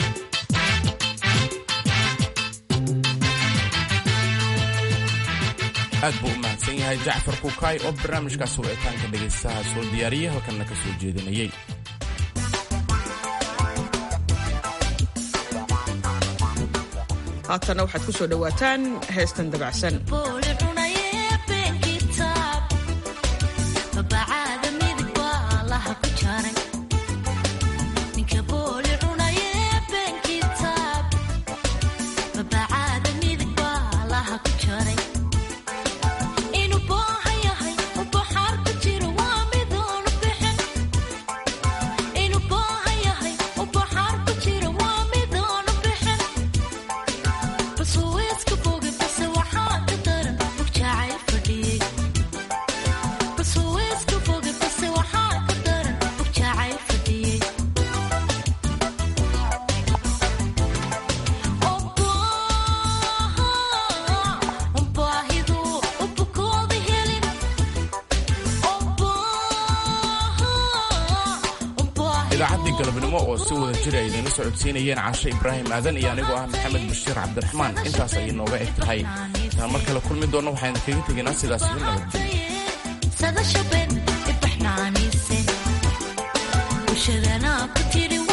aad buu u mahadsan yahay jacfar kukaay oo barnaamijkaas wicitaanka dhegaystaha soo diyaariyey halkanna ka soo jeedinayey haatanna waxaad ku soo dhowaataan heestan dabacsan idaacaddii galabnimo oo si wada jira ay idinla socodsiinayeen caashe ibraahim aadan iyo anigoo ah maxamed bashiir cabdiraxmaan intaas ayay nooga eg tahay intaan mar kale kulmi doonno waxaan kaga tegaynaa sidaas iyo nabadgelyo